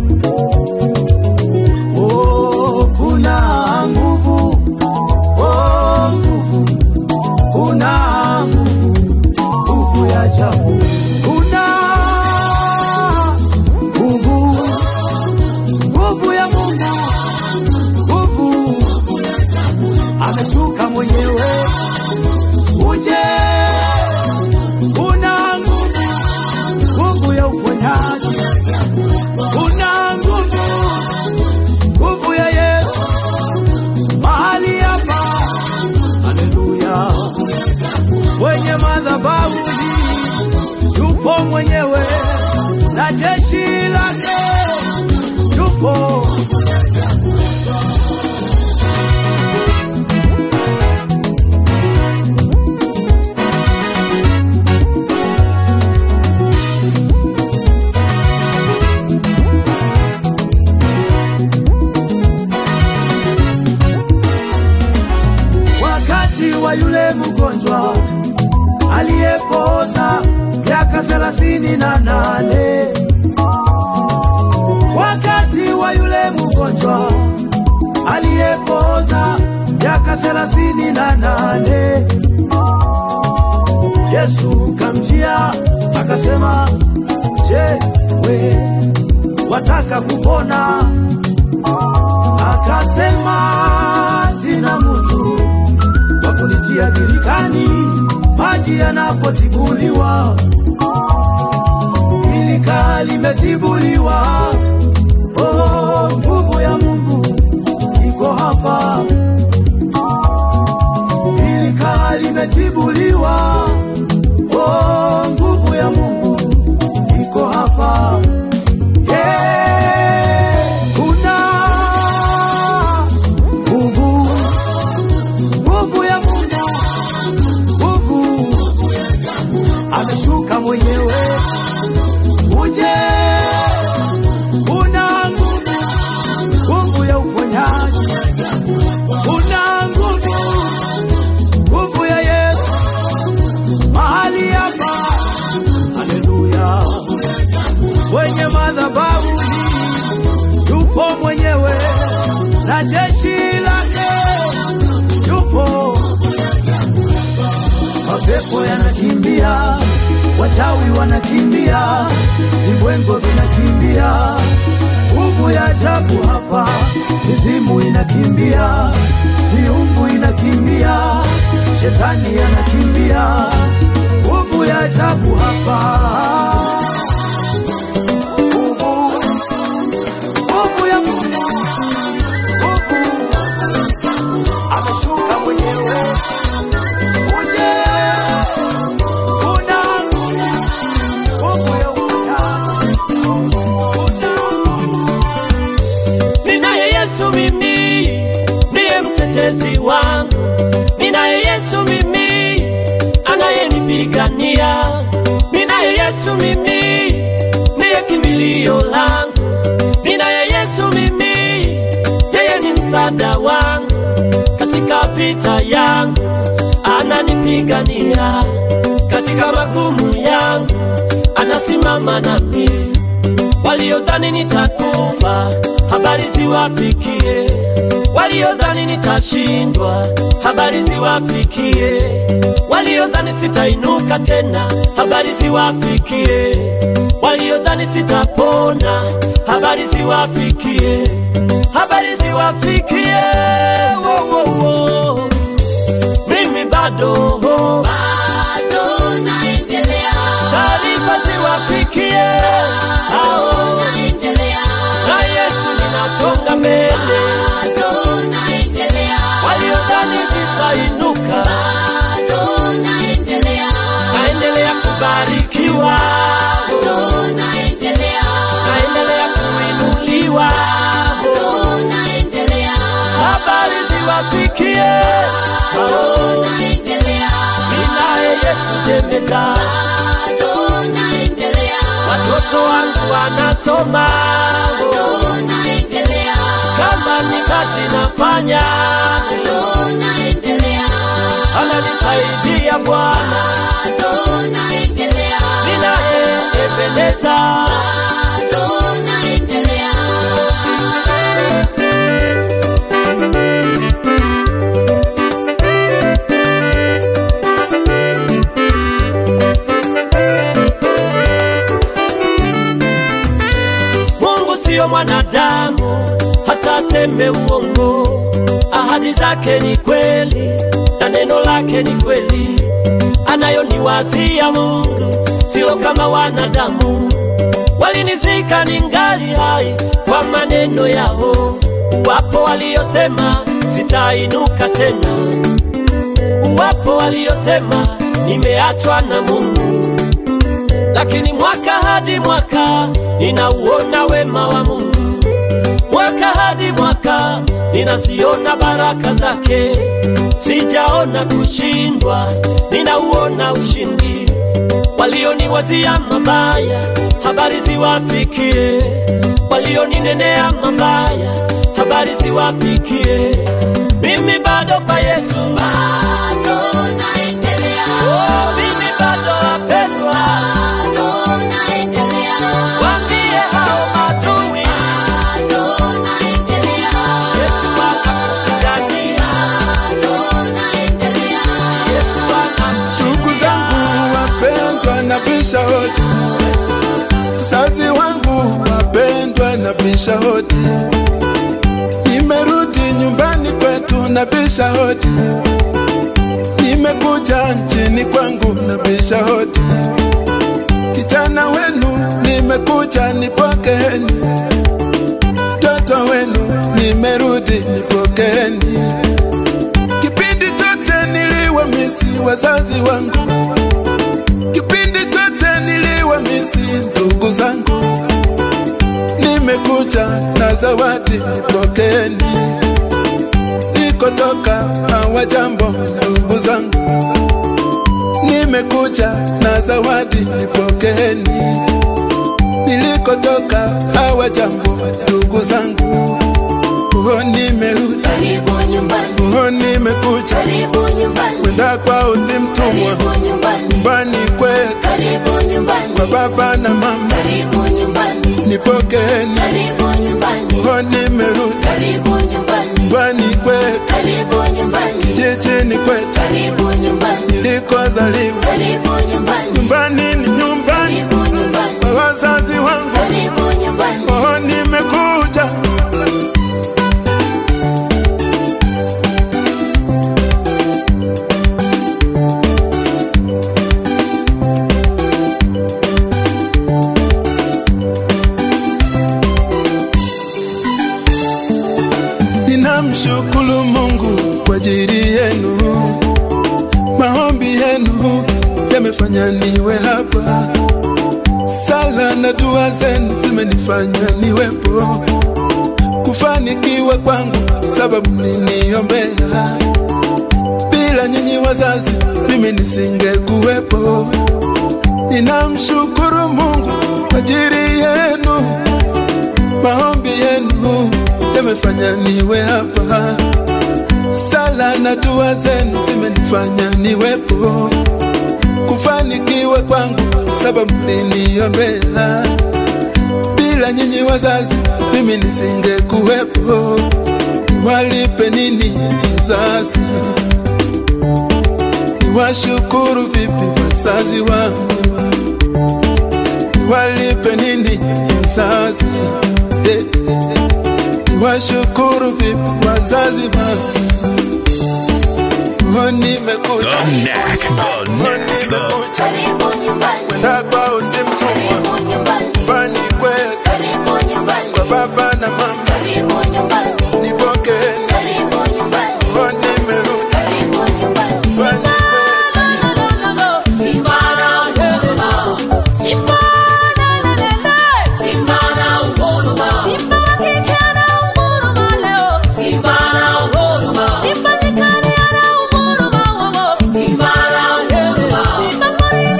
Speaker 5: Oh, kuna nguvu, oh, nguvu, kuna nguvu, nguvu ya ajabu, kuna nguvu, nguvu ya Mungu, nguvu ameshuka mwenyewe, uje, kuna nguvu, nguvu ya uponyaji, kuna nguvu nguvu ya Yesu mahali hapa, haleluya. Kwenye madhabahu hii yupo mwenyewe na jeshi lake yupo. wakati wa yule mgonjwa aliyepooza miaka thelathini na nane wakati wa yule mgonjwa aliyepooza miaka thelathini na nane Yesu kamjia akasema, je, we wataka kupona? Akasema, sina mtu wa kunitia birikani maji yanapotibuliwa, ilika limetibuliwa. Oh, nguvu ya Mungu iko hapa, ilika limetibuliwa. Oh, nguvu ya Mungu iko hapa. Yeah, kuna nguvu nguvu ya Mungu, nguvu ameshuka mwenyewe, uje una nguvu, nguvu ya uponyaji, una nguvu, nguvu ya Yesu mahali hapa, haleluya. Kwenye madhabahu hii yupo mwenyewe na jeshi lake yupo mapepo yanakimbia, wachawi wanakimbia, vibwengo vinakimbia, nguvu ya ajabu hapa, mizimu inakimbia, miungu inakimbia, shetani anakimbia, nguvu ya ajabu hapa. Nguvu, nguvu ya Mungu, nguvu ameshuka mwenyewe uje una nguvu ya uponyaji.
Speaker 15: Ninaye Yesu mimi, ndiye mtetezi wangu. Ninaye Yesu mimi, anayenipigania. Ninaye Yesu mimi, ndiye kimbilio langu. Ninaye Yesu mimi, yeye ni msaada wangu katika vita yangu, ananipigania katika magumu yangu, anasimama nami waliodhani nitakufa, habari ziwafikie. Waliodhani nitashindwa, habari ziwafikie. Waliodhani sitainuka tena, habari ziwafikie. Waliodhani sitapona, habari ziwafikie. Habari ziwafikie. Wo, wo, wo. Mimi bado
Speaker 6: bado naendelea,
Speaker 15: taarifa ziwafikie hao
Speaker 6: naendelea,
Speaker 15: na Yesu ninasonga mbele.
Speaker 6: bado naendelea,
Speaker 15: Waliodhani sitainuka, napendeza,
Speaker 14: bado naendelea,
Speaker 15: watoto wangu wanasoma,
Speaker 14: bado naendelea,
Speaker 15: kama ni kazi nafanya,
Speaker 14: bado naendelea,
Speaker 15: ananisaidia Bwana,
Speaker 14: bado naendelea,
Speaker 15: ninayependeza.
Speaker 14: bado naendelea.
Speaker 15: Mungu siyo mwanadamu hata aseme uongo. Ahadi zake ni kweli na neno lake ni kweli. Anayoniwazia Mungu sio kama wanadamu. Walinizika ningali hai kwa maneno yao, wapo waliosema sitainuka tena, wapo waliosema nimeachwa na Mungu lakini mwaka hadi mwaka ninauona wema wa Mungu, mwaka hadi mwaka ninaziona baraka zake. Sijaona kushindwa, ninauona ushindi. Walioniwazia mabaya, habari ziwafikie. Walioninenea mabaya, habari ziwafikie. Mimi bado kwa Yesu,
Speaker 14: Bado naendelea,
Speaker 15: oh, mimi bado wapendwa.
Speaker 14: bado naendelea,
Speaker 15: Waambie hao maadui,
Speaker 14: bado naendelea,
Speaker 15: Yesu anakupigania,
Speaker 14: bado naendelea,
Speaker 15: Yesu anamshindia.
Speaker 16: ndugu zangu wapendwa na bisha hodi, mzazi wangu wapendwa na bisha hodi, nimerudi nyumbani kwetu na bisha hodi, nimekuja nchini kwangu na bisha hodi, kijana wenu nimekuja nipokeeni, mtoto wenu nimerudi nipokeeni kipindi chote niliwamisi wazazi wangu, kipindi chote niliwamisi ndugu zangu. Nimekuja na zawadi, nipokeeni. Nikotoka hawajambo ndugu zangu, nimekuja na zawadi, nipokeeni. Nilikotoka hawajambo ndugu zangu, oh, nimerudi
Speaker 14: karibu nyumbani,
Speaker 16: oh, nimekuja
Speaker 14: karibu nyumbani,
Speaker 16: kwenda kwao si mtumwa,
Speaker 14: karibu nyumbani,
Speaker 16: nyumbani kwetu
Speaker 14: karibu nyumbani,
Speaker 16: kwa baba na mama,
Speaker 14: karibu nyumbani,
Speaker 16: nipokeeni.
Speaker 14: karibu nyumbani,
Speaker 16: Oh, nimerudi
Speaker 14: karibu nyumbani,
Speaker 16: nyumbani kwetu,
Speaker 14: karibu nyumbani,
Speaker 16: kijijini kwetu
Speaker 14: karibu nyumbani,
Speaker 16: nilikozaliwa.
Speaker 14: karibu nyumbani,
Speaker 16: Nyumbani ni nyumbani
Speaker 14: karibu nyumbani,
Speaker 16: kwa wazazi wangu.
Speaker 14: karibu nyumbani.
Speaker 16: Oh, nimekuja Ninamshukuru Mungu kwa ajili yenu, maombi yenu yamefanya niwe hapa, sala na dua zenu zimenifanya niwepo, kufanikiwa kwangu sababu mliniombea. Bila nyinyi wazazi, mimi nisingekuwepo. Ninamshukuru Mungu kwa ajili yenu, maombi yenu yamefanya niwe hapa, sala na dua zenu zimenifanya niwepo, kufanikiwa kwangu sababu mliniombea. Bila nyinyi wazazi, mimi nisingekuwepo. Walipe nini wazazi? Niwashukuru vipi wazazi wangu? Walipe nini wazazi? Eh, Niwashukuru vipi wazazi wangu? Oh, nimekuja
Speaker 1: The neck, the neck, the
Speaker 14: Karibu nyumbani,
Speaker 16: kwenda kwao si mtumwa,
Speaker 14: karibu nyumbani,
Speaker 16: nyumbani kwetu
Speaker 14: karibu nyumbani,
Speaker 16: kwa baba na mama,
Speaker 14: karibu nyumbani,
Speaker 16: nipokeeni.
Speaker 14: karibu nyumbani,
Speaker 16: Oh, nimerudi
Speaker 14: karibu nyumbani.
Speaker 16: nyumbani kwetu.
Speaker 14: Simba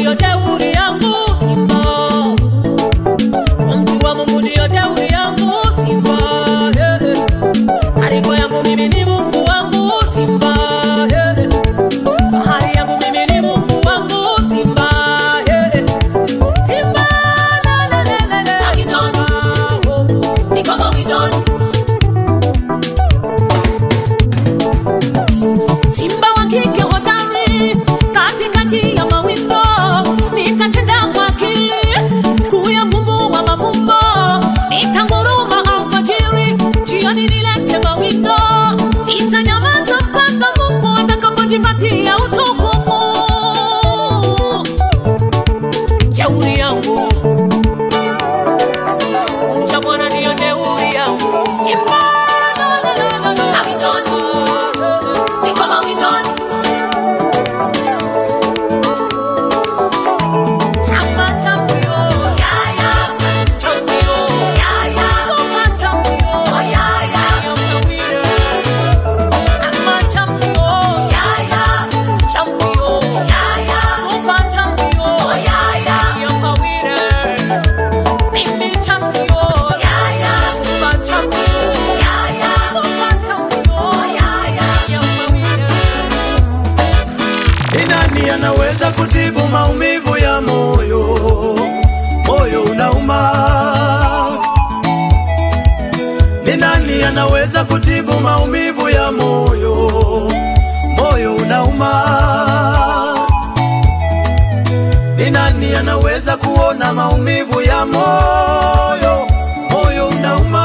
Speaker 4: ndiyo jeuri yangu Simba. Kumjua Mungu ndiyo jeuri yangu Simba. yeah, yeah. Maringo yangu mimi ni Mungu wangu Simba. yeah, yeah. Fahari yangu mimi ni Mungu wangu Simba. yeah, yeah. Simba, la, la, la, la, la. Simba, oh, oh.
Speaker 14: Ni kama widoni
Speaker 4: Simba wa kike hodari katikati ya mawindo, nitatenda kwa akili kuyavumbua mafumbo, nitanguruma alfajiri, jioni nilete mawindo, sitanyamaza mpaka Mungu atakapojipatia utukufu. Jeuri yangu kumcha Bwana ndiyo jeuri yangu. Simba, la, la, la, la, la.
Speaker 14: Awindoni Ni kama widoni
Speaker 4: I'm a champion.
Speaker 14: Yeah, yeah
Speaker 4: Champion.
Speaker 14: Yeah, yeah
Speaker 4: Super champion.
Speaker 14: Oh, yeah, yeah
Speaker 4: I am the winner. I'm a champion.
Speaker 14: Yeah, yeah
Speaker 4: Champion.
Speaker 14: Yeah, yeah
Speaker 4: Super champion.
Speaker 14: Oh, yeah, yeah
Speaker 4: I am the winner. Mimi champion.
Speaker 14: Yeah, yeah
Speaker 4: Super champion.
Speaker 14: Yeah, yeah
Speaker 4: Super champion.
Speaker 14: Oh, yeah, yeah
Speaker 4: I am the winner.
Speaker 13: Ni nani anaweza kutibu maumivu ya moyo? Moyo unauma. Ni nani anaweza kutibu maumivu ya moyo? Moyo unauma. Ni nani anaweza kuona maumivu ya moyo? Moyo unauma.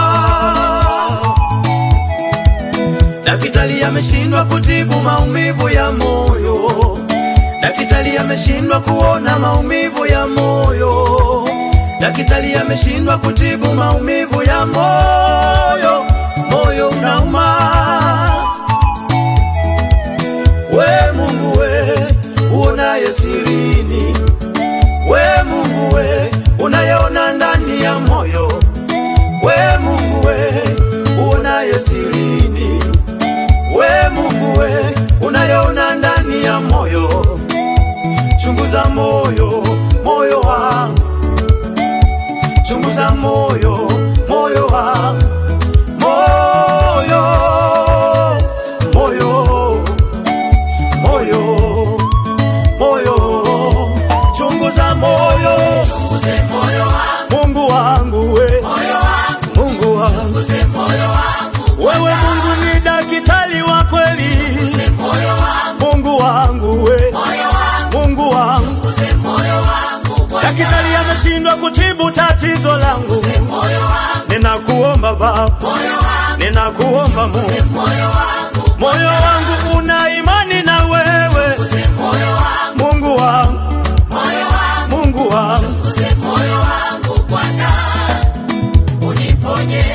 Speaker 13: Daktari ameshindwa kutibu maumivu ya moyo. Daktari ameshindwa kuona maumivu ya moyo. Daktari ameshindwa kutibu maumivu ya moyo. Moyo unauma. We Mungu we uonaye sirini, we Mungu we unayeona ndani ya moyo, we Mungu we uonaye sirini, we Mungu we unayeona ndani ya moyo, chunguza moyo, moyo wangu, chunguza moyo, moyo wangu, moyo, moyo, moyo, moyo, chunguza moyo,
Speaker 14: Chunguze moyo wangu
Speaker 13: Mungu wangu we,
Speaker 14: Moyo wangu
Speaker 13: Mungu wangu
Speaker 14: Chunguze moyo wangu
Speaker 13: wewe Mungu ni daktari wa kweli,
Speaker 14: Chunguze moyo wangu
Speaker 13: Mungu wangu we,
Speaker 14: Moyo wangu
Speaker 13: Mungu wangu
Speaker 14: Chunguze moyo wangu Bwana
Speaker 13: daktari ameshindwa kutibu tatizo langu,
Speaker 14: Chunguze moyo wangu
Speaker 13: ninakuomba Baba,
Speaker 14: Moyo wangu
Speaker 13: ninakuomba Mungu,
Speaker 14: Moyo wangu
Speaker 13: moyo wangu una imani na wewe,
Speaker 14: Chunguze moyo wangu
Speaker 13: Mungu wangu,
Speaker 14: Moyo wangu
Speaker 13: Mungu wangu
Speaker 14: Chunguze moyo wangu Bwana Uniponye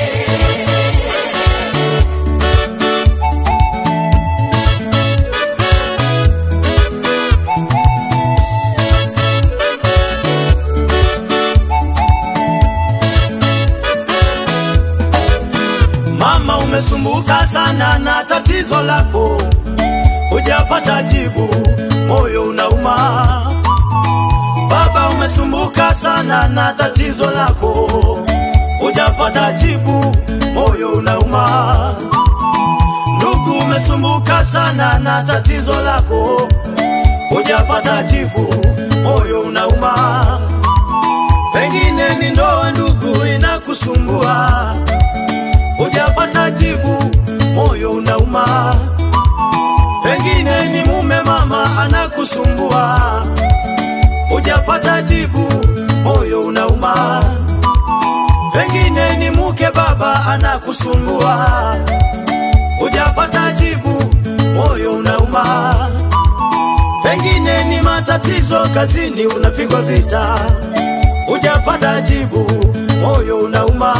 Speaker 13: Mama, umesumbuka sana na tatizo lako, hujapata jibu, moyo unauma. Baba, umesumbuka sana na tatizo lako, hujapata jibu, moyo unauma. Ndugu, umesumbuka sana na tatizo lako, hujapata jibu, moyo unauma. Pengine ni ndoa, ndugu, inakusumbua hujapata jibu, moyo unauma. Pengine ni mume mama anakusumbua, hujapata jibu, moyo unauma. Pengine ni mke baba anakusumbua, hujapata jibu, moyo unauma. Pengine ni matatizo kazini, unapigwa vita, hujapata jibu, moyo unauma.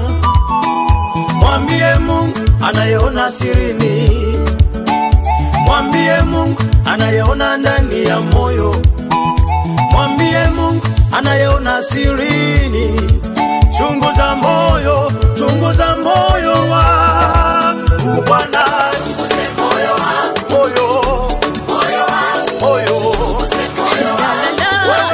Speaker 13: Mwambie Mungu anayeona sirini, mwambie Mungu anayeona ndani ya moyo, mwambie Mungu anayeona sirini. Chunguza moyo, chunguza moyo wangu Bwana,
Speaker 14: Chunguze moyo wangu
Speaker 13: moyo,
Speaker 14: Moyo wangu
Speaker 13: moyo,
Speaker 14: Chunguze moyo wangu
Speaker 13: wewe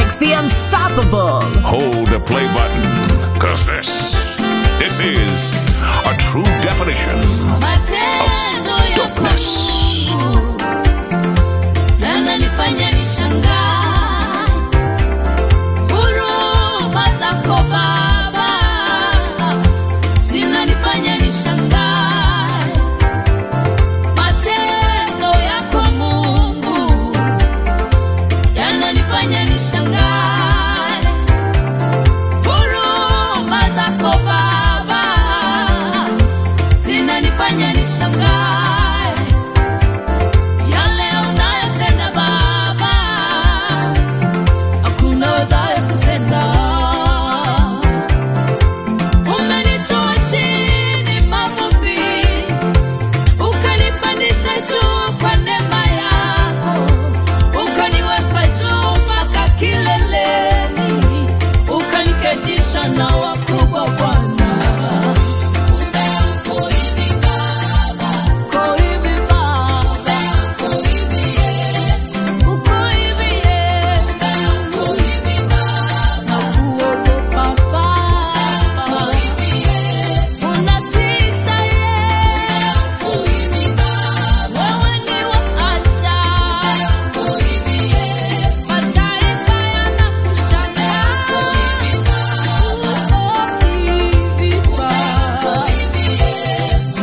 Speaker 17: Max the Unstoppable.
Speaker 1: Hold the play button, cause this, this is a true definition
Speaker 6: Matendo
Speaker 1: of
Speaker 6: ya
Speaker 1: dopeness.
Speaker 6: yananifanya nishangae. Huruma zako Baba zinanifanya nishangae. Matendo yako Mungu yananifanya nishangae. Huruma zako Baba zinanifanya nishangae yale unayotenda Baba, hakuna wezaye kutenda. Umenitoa chini mavumbi, ukanipandisha juu kwa neema yako, ukaniweka juu mpaka kileleni, ukaniketisha na wakubwa Bwana. Uko hivi Baba, uko hivi Baba, uko hivi Yesu, uko hivi Yesu, uko hivi Baba, nakuogopa Baba, uko hivi Yesu, unatisha Yesu, uko hivi Baba, wewe ni wa ajabu, uko hivi Yesu, mataifa yanakushangaa, uko hivi Baba, uko hivi Baba, uko hivi Yesu.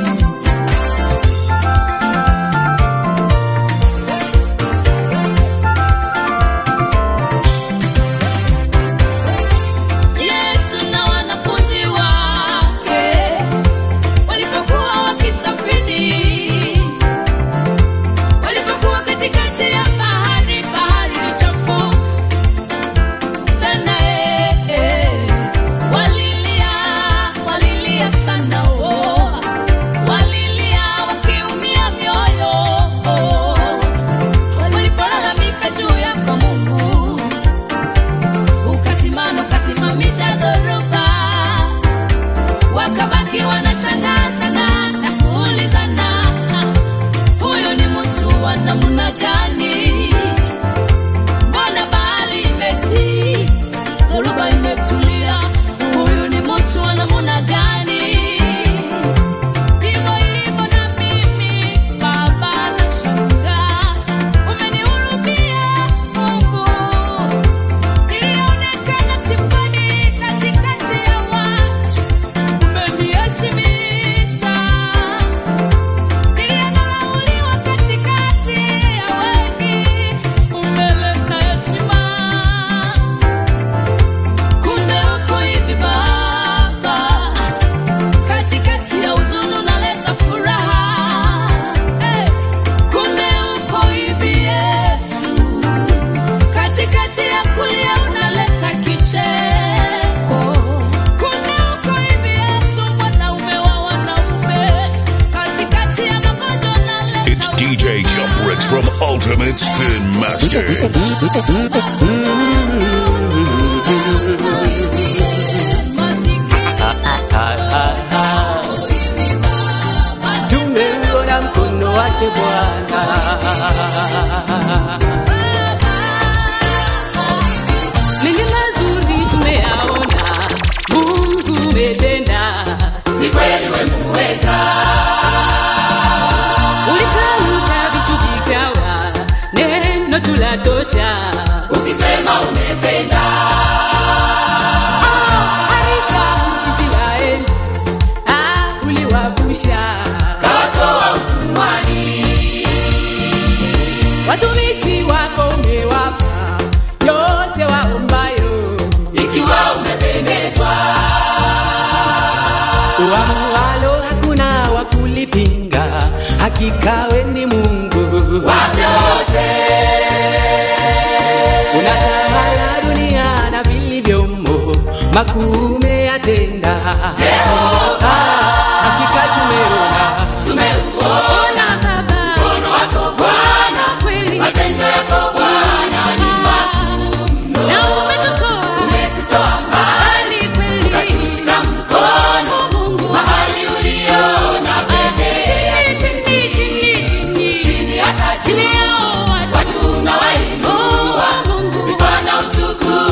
Speaker 6: Yesu na wanafunzi wake walipokuwa wakisafiri, walipokuwa katikati ya bahari, bahari ilichafuka sana, eh, eh. walilia, walilia sana, oh. walilia wakiumia mioyo, oh. walipolalamika juu yako Mungu ukasimama ukasimamisha dhoruba, wakabaki wanashangaa shangaa na kuulizana, huyu ni mtu wa namna gani? Mbona bahari imetii, dhoruba imetulia, huyu ni mtu wa namna gani? Ndivyo ilivyo na mimi Baba, nashangaa umenihurumia Mungu nilionekana sifai katikati ya watu, umeniheshimisha. Nilidharauliwa katikati ya wengi, umeleta heshima. Kumbe uko hivi Baba, katikati ya huzuni unaleta furaha. Eh, Kumbe uko hivi Yesu katikati ya kulia unaleta kicheko. Kumbe uko hivi Yesu, mwanaume wa wanaume, katikati ya magonjwa unaleta
Speaker 1: It's DJ Jump Rich from Ultimate Spin Masters.
Speaker 15: tumeuona mkono wake Bwana.
Speaker 4: mengi mazuri tumeyaona, Mungu umetenda,
Speaker 15: Ni kweli wewe muweza.
Speaker 4: ulitamka vitu vikawa, neno tulatosha,
Speaker 15: Ukisema umetenda.
Speaker 4: harisha Israeli, ah, uliwavusha
Speaker 15: Kawatoa utumwani.
Speaker 4: watumishi wako umewapa yote waombayo,
Speaker 15: Ikiwa umependezwa.
Speaker 18: uamualo hakuna wa kulipinga, hakika we ni Mungu
Speaker 15: Wape wote.
Speaker 18: unatawala dunia na vilivyomo, makuu umeyatenda.
Speaker 15: Jehova.
Speaker 18: Hakika tumeona
Speaker 15: Tumeuona
Speaker 4: Baba,
Speaker 15: mkono wako Bwana.
Speaker 4: kweli
Speaker 15: Matendo yako Bwana ni makuu mno.
Speaker 4: na umetutoa
Speaker 15: Umetutoa mbali.
Speaker 4: mbali kweli,
Speaker 15: Ukatushika mkono.
Speaker 4: Mungu
Speaker 15: Mahali uliona pekee.
Speaker 4: chini chini chini chini
Speaker 15: Chini hata
Speaker 4: chini
Speaker 15: juu.
Speaker 4: yao watu
Speaker 15: Watu unawainua.
Speaker 4: Oh, Mungu.
Speaker 15: Sifa na utukufu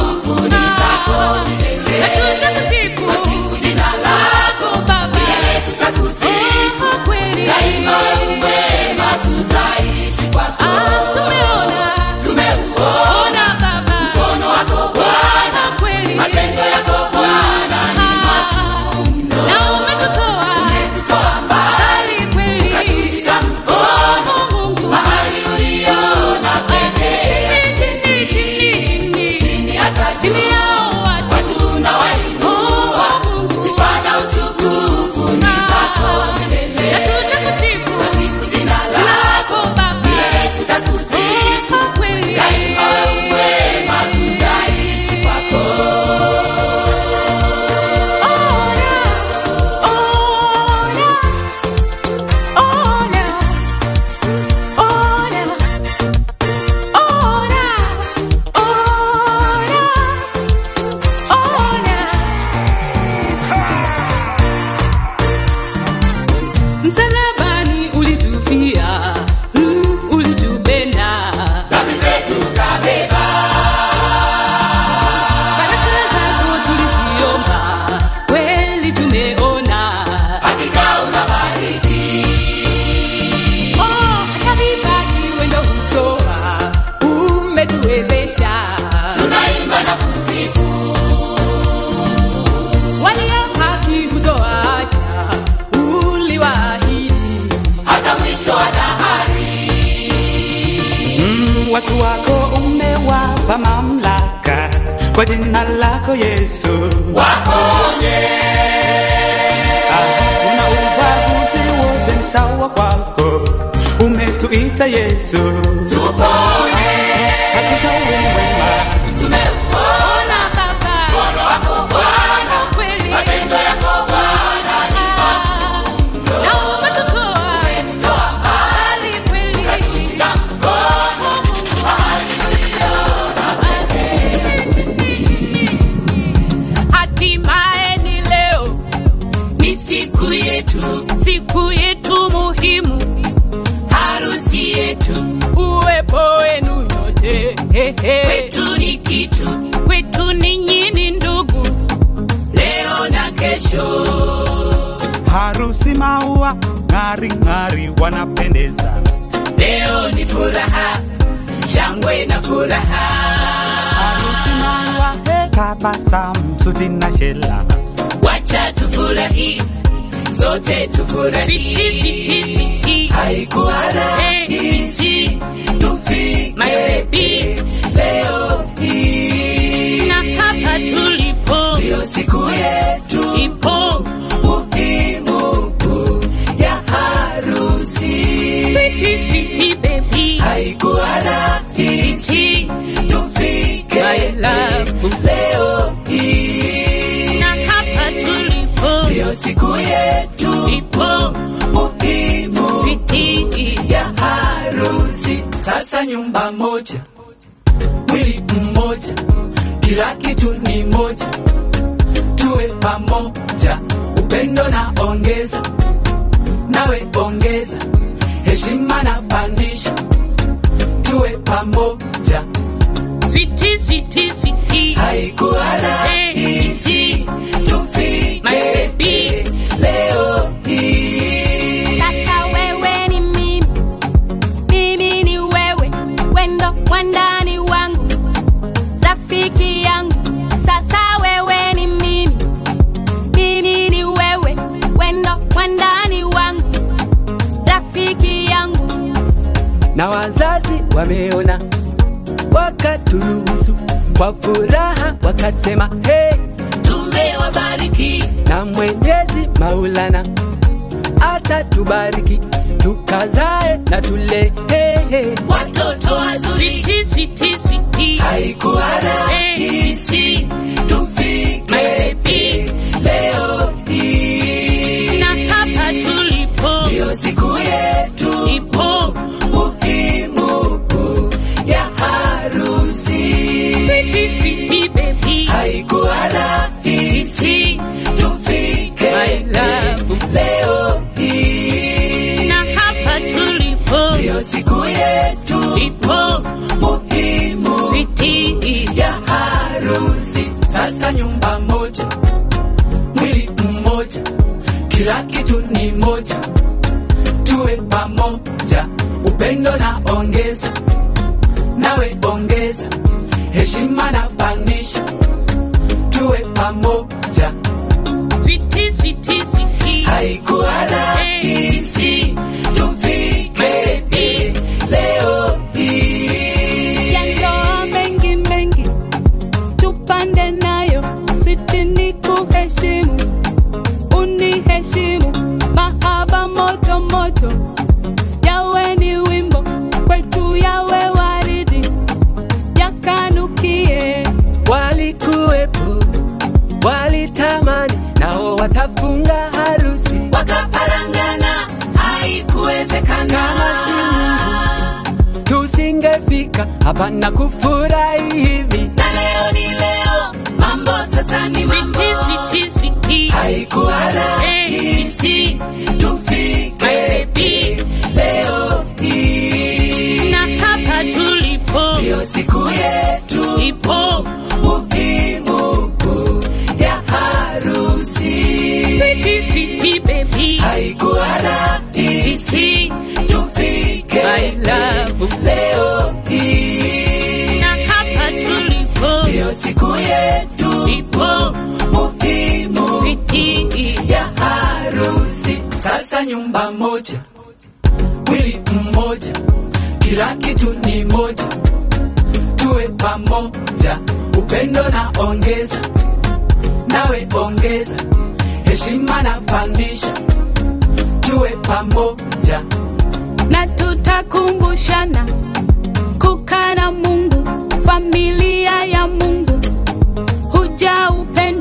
Speaker 18: kwa mamlaka kwa jina lako Yesu
Speaker 15: waponye
Speaker 18: una ubaguzi wote ni sawa kwako umetuita Yesu
Speaker 15: tupone
Speaker 18: hakika wewe mwema
Speaker 15: tumeuona
Speaker 9: Baba,
Speaker 15: mkono wako Bwana
Speaker 9: kweli
Speaker 15: matendo yako Bwana ni makuu
Speaker 9: na umetutoa
Speaker 15: umetutoa mbali
Speaker 9: mbali kweli
Speaker 15: ukatushika mkono mahali tuliona
Speaker 9: hatimaye ni leo
Speaker 15: ni siku yetu
Speaker 9: siku yetu muhimu
Speaker 15: harusi yetu
Speaker 9: uwepo wenu nyote Hehe.
Speaker 15: kwetu ni kitu
Speaker 9: kwetu ninyi ni ndugu
Speaker 15: leo na kesho
Speaker 18: harusi maua ng'ari ng'ari wanapendeza
Speaker 15: leo ni furaha shangwe na furaha
Speaker 18: harusi maua he, tabasamu suti na shela
Speaker 15: wacha tufurahi sote tufurahi
Speaker 9: Siti, siti, siti.
Speaker 15: haikuwa rahisi tufike
Speaker 9: My baby.
Speaker 15: leo hii
Speaker 9: na hapa tulipo
Speaker 15: ndiyo siku yetu
Speaker 9: ipo
Speaker 15: muhimu ya harusi
Speaker 9: fiti fiti baby
Speaker 15: haikuwa rahisi
Speaker 9: Siti.
Speaker 15: tufike
Speaker 9: My love.
Speaker 15: leo hii
Speaker 9: na hapa tulipo
Speaker 15: ndiyo siku yetu
Speaker 9: ipo
Speaker 15: muhimu
Speaker 9: fiti
Speaker 15: ya harusi sasa nyumba moja mwili mmoja kila kitu ni moja tuwe pamoja upendo na ongeza nawe ongeza heshima na pandisha tuwe pamoja
Speaker 9: Sweetie, sweetie, sweetie.
Speaker 15: haikuwa rahisi tufike
Speaker 9: My baby.
Speaker 15: leo hii
Speaker 17: Sasa wewe ni mimi, mimi ni wewe, wendo wandani wangu, rafiki yangu. Sasa wewe ni mimi, mimi ni wewe, wendo wandani wangu, rafiki yangu.
Speaker 18: na wazazi wameona wakaturuhusu kwa furaha wakasema hey,
Speaker 15: tumewabariki
Speaker 18: na mwenyezi maulana atatubariki tukazae na tule hey, hey.
Speaker 15: watoto wazuri
Speaker 9: Sweetie, sweetie, sweetie.
Speaker 15: haikuwa rahisi tufike leo hii
Speaker 9: na hapa tulipo
Speaker 15: ndiyo siku yetu
Speaker 9: ipo
Speaker 15: muhimu ya harusi
Speaker 9: fiti fiti baby
Speaker 15: haikuwa rahisi tufike
Speaker 9: My love.
Speaker 15: leo hii
Speaker 9: na hapa tulipo
Speaker 15: ndiyo siku yetu
Speaker 9: ipo
Speaker 15: muhimu
Speaker 9: fiti
Speaker 15: ya harusi sasa nyumba moja mwili mmoja kila kitu ni moja tuwe pamoja upendo na ongeza nawe ongeza heshima na pandisha tuwe pamoja
Speaker 9: sweetie sweetie sweetie
Speaker 15: haikuwa rahisi tufike leo hii
Speaker 4: yandoa mengi mengi tupande nayo switi ni kuheshimu uniheshimu mahaba moto moto yawe ni wimbo kwetu yawe waridi yakanukie
Speaker 18: walikuwepo walitamani nao watafunga harusi
Speaker 15: wakaparangana haikuwezekana
Speaker 18: kama si Mungu tusingefika hapa na kufurahi hivi
Speaker 15: na leo ni leo mambo sasa ni mambo
Speaker 9: sweetie sweetie sweetie
Speaker 15: haikuwa rahisi tufike leo hii
Speaker 9: na hapa tulipo
Speaker 15: ndiyo siku yetu
Speaker 9: ipo
Speaker 15: muhimu ya harusi
Speaker 9: fiti fiti baby
Speaker 15: haikuwa rahisi tufike
Speaker 9: My love.
Speaker 15: leo hii
Speaker 9: na hapa tulipo
Speaker 15: ndiyo siku yetu
Speaker 9: ipo
Speaker 15: muhimu
Speaker 9: fiti
Speaker 15: ya harusi sasa nyumba moja mwili mmoja kila kitu ni moja
Speaker 19: tuwe pamoja upendo na ongeza nawe ongeza heshima na pandisha tuwe pamoja
Speaker 9: na tutakumbushana kukaa na Mungu, familia ya Mungu, huja upendo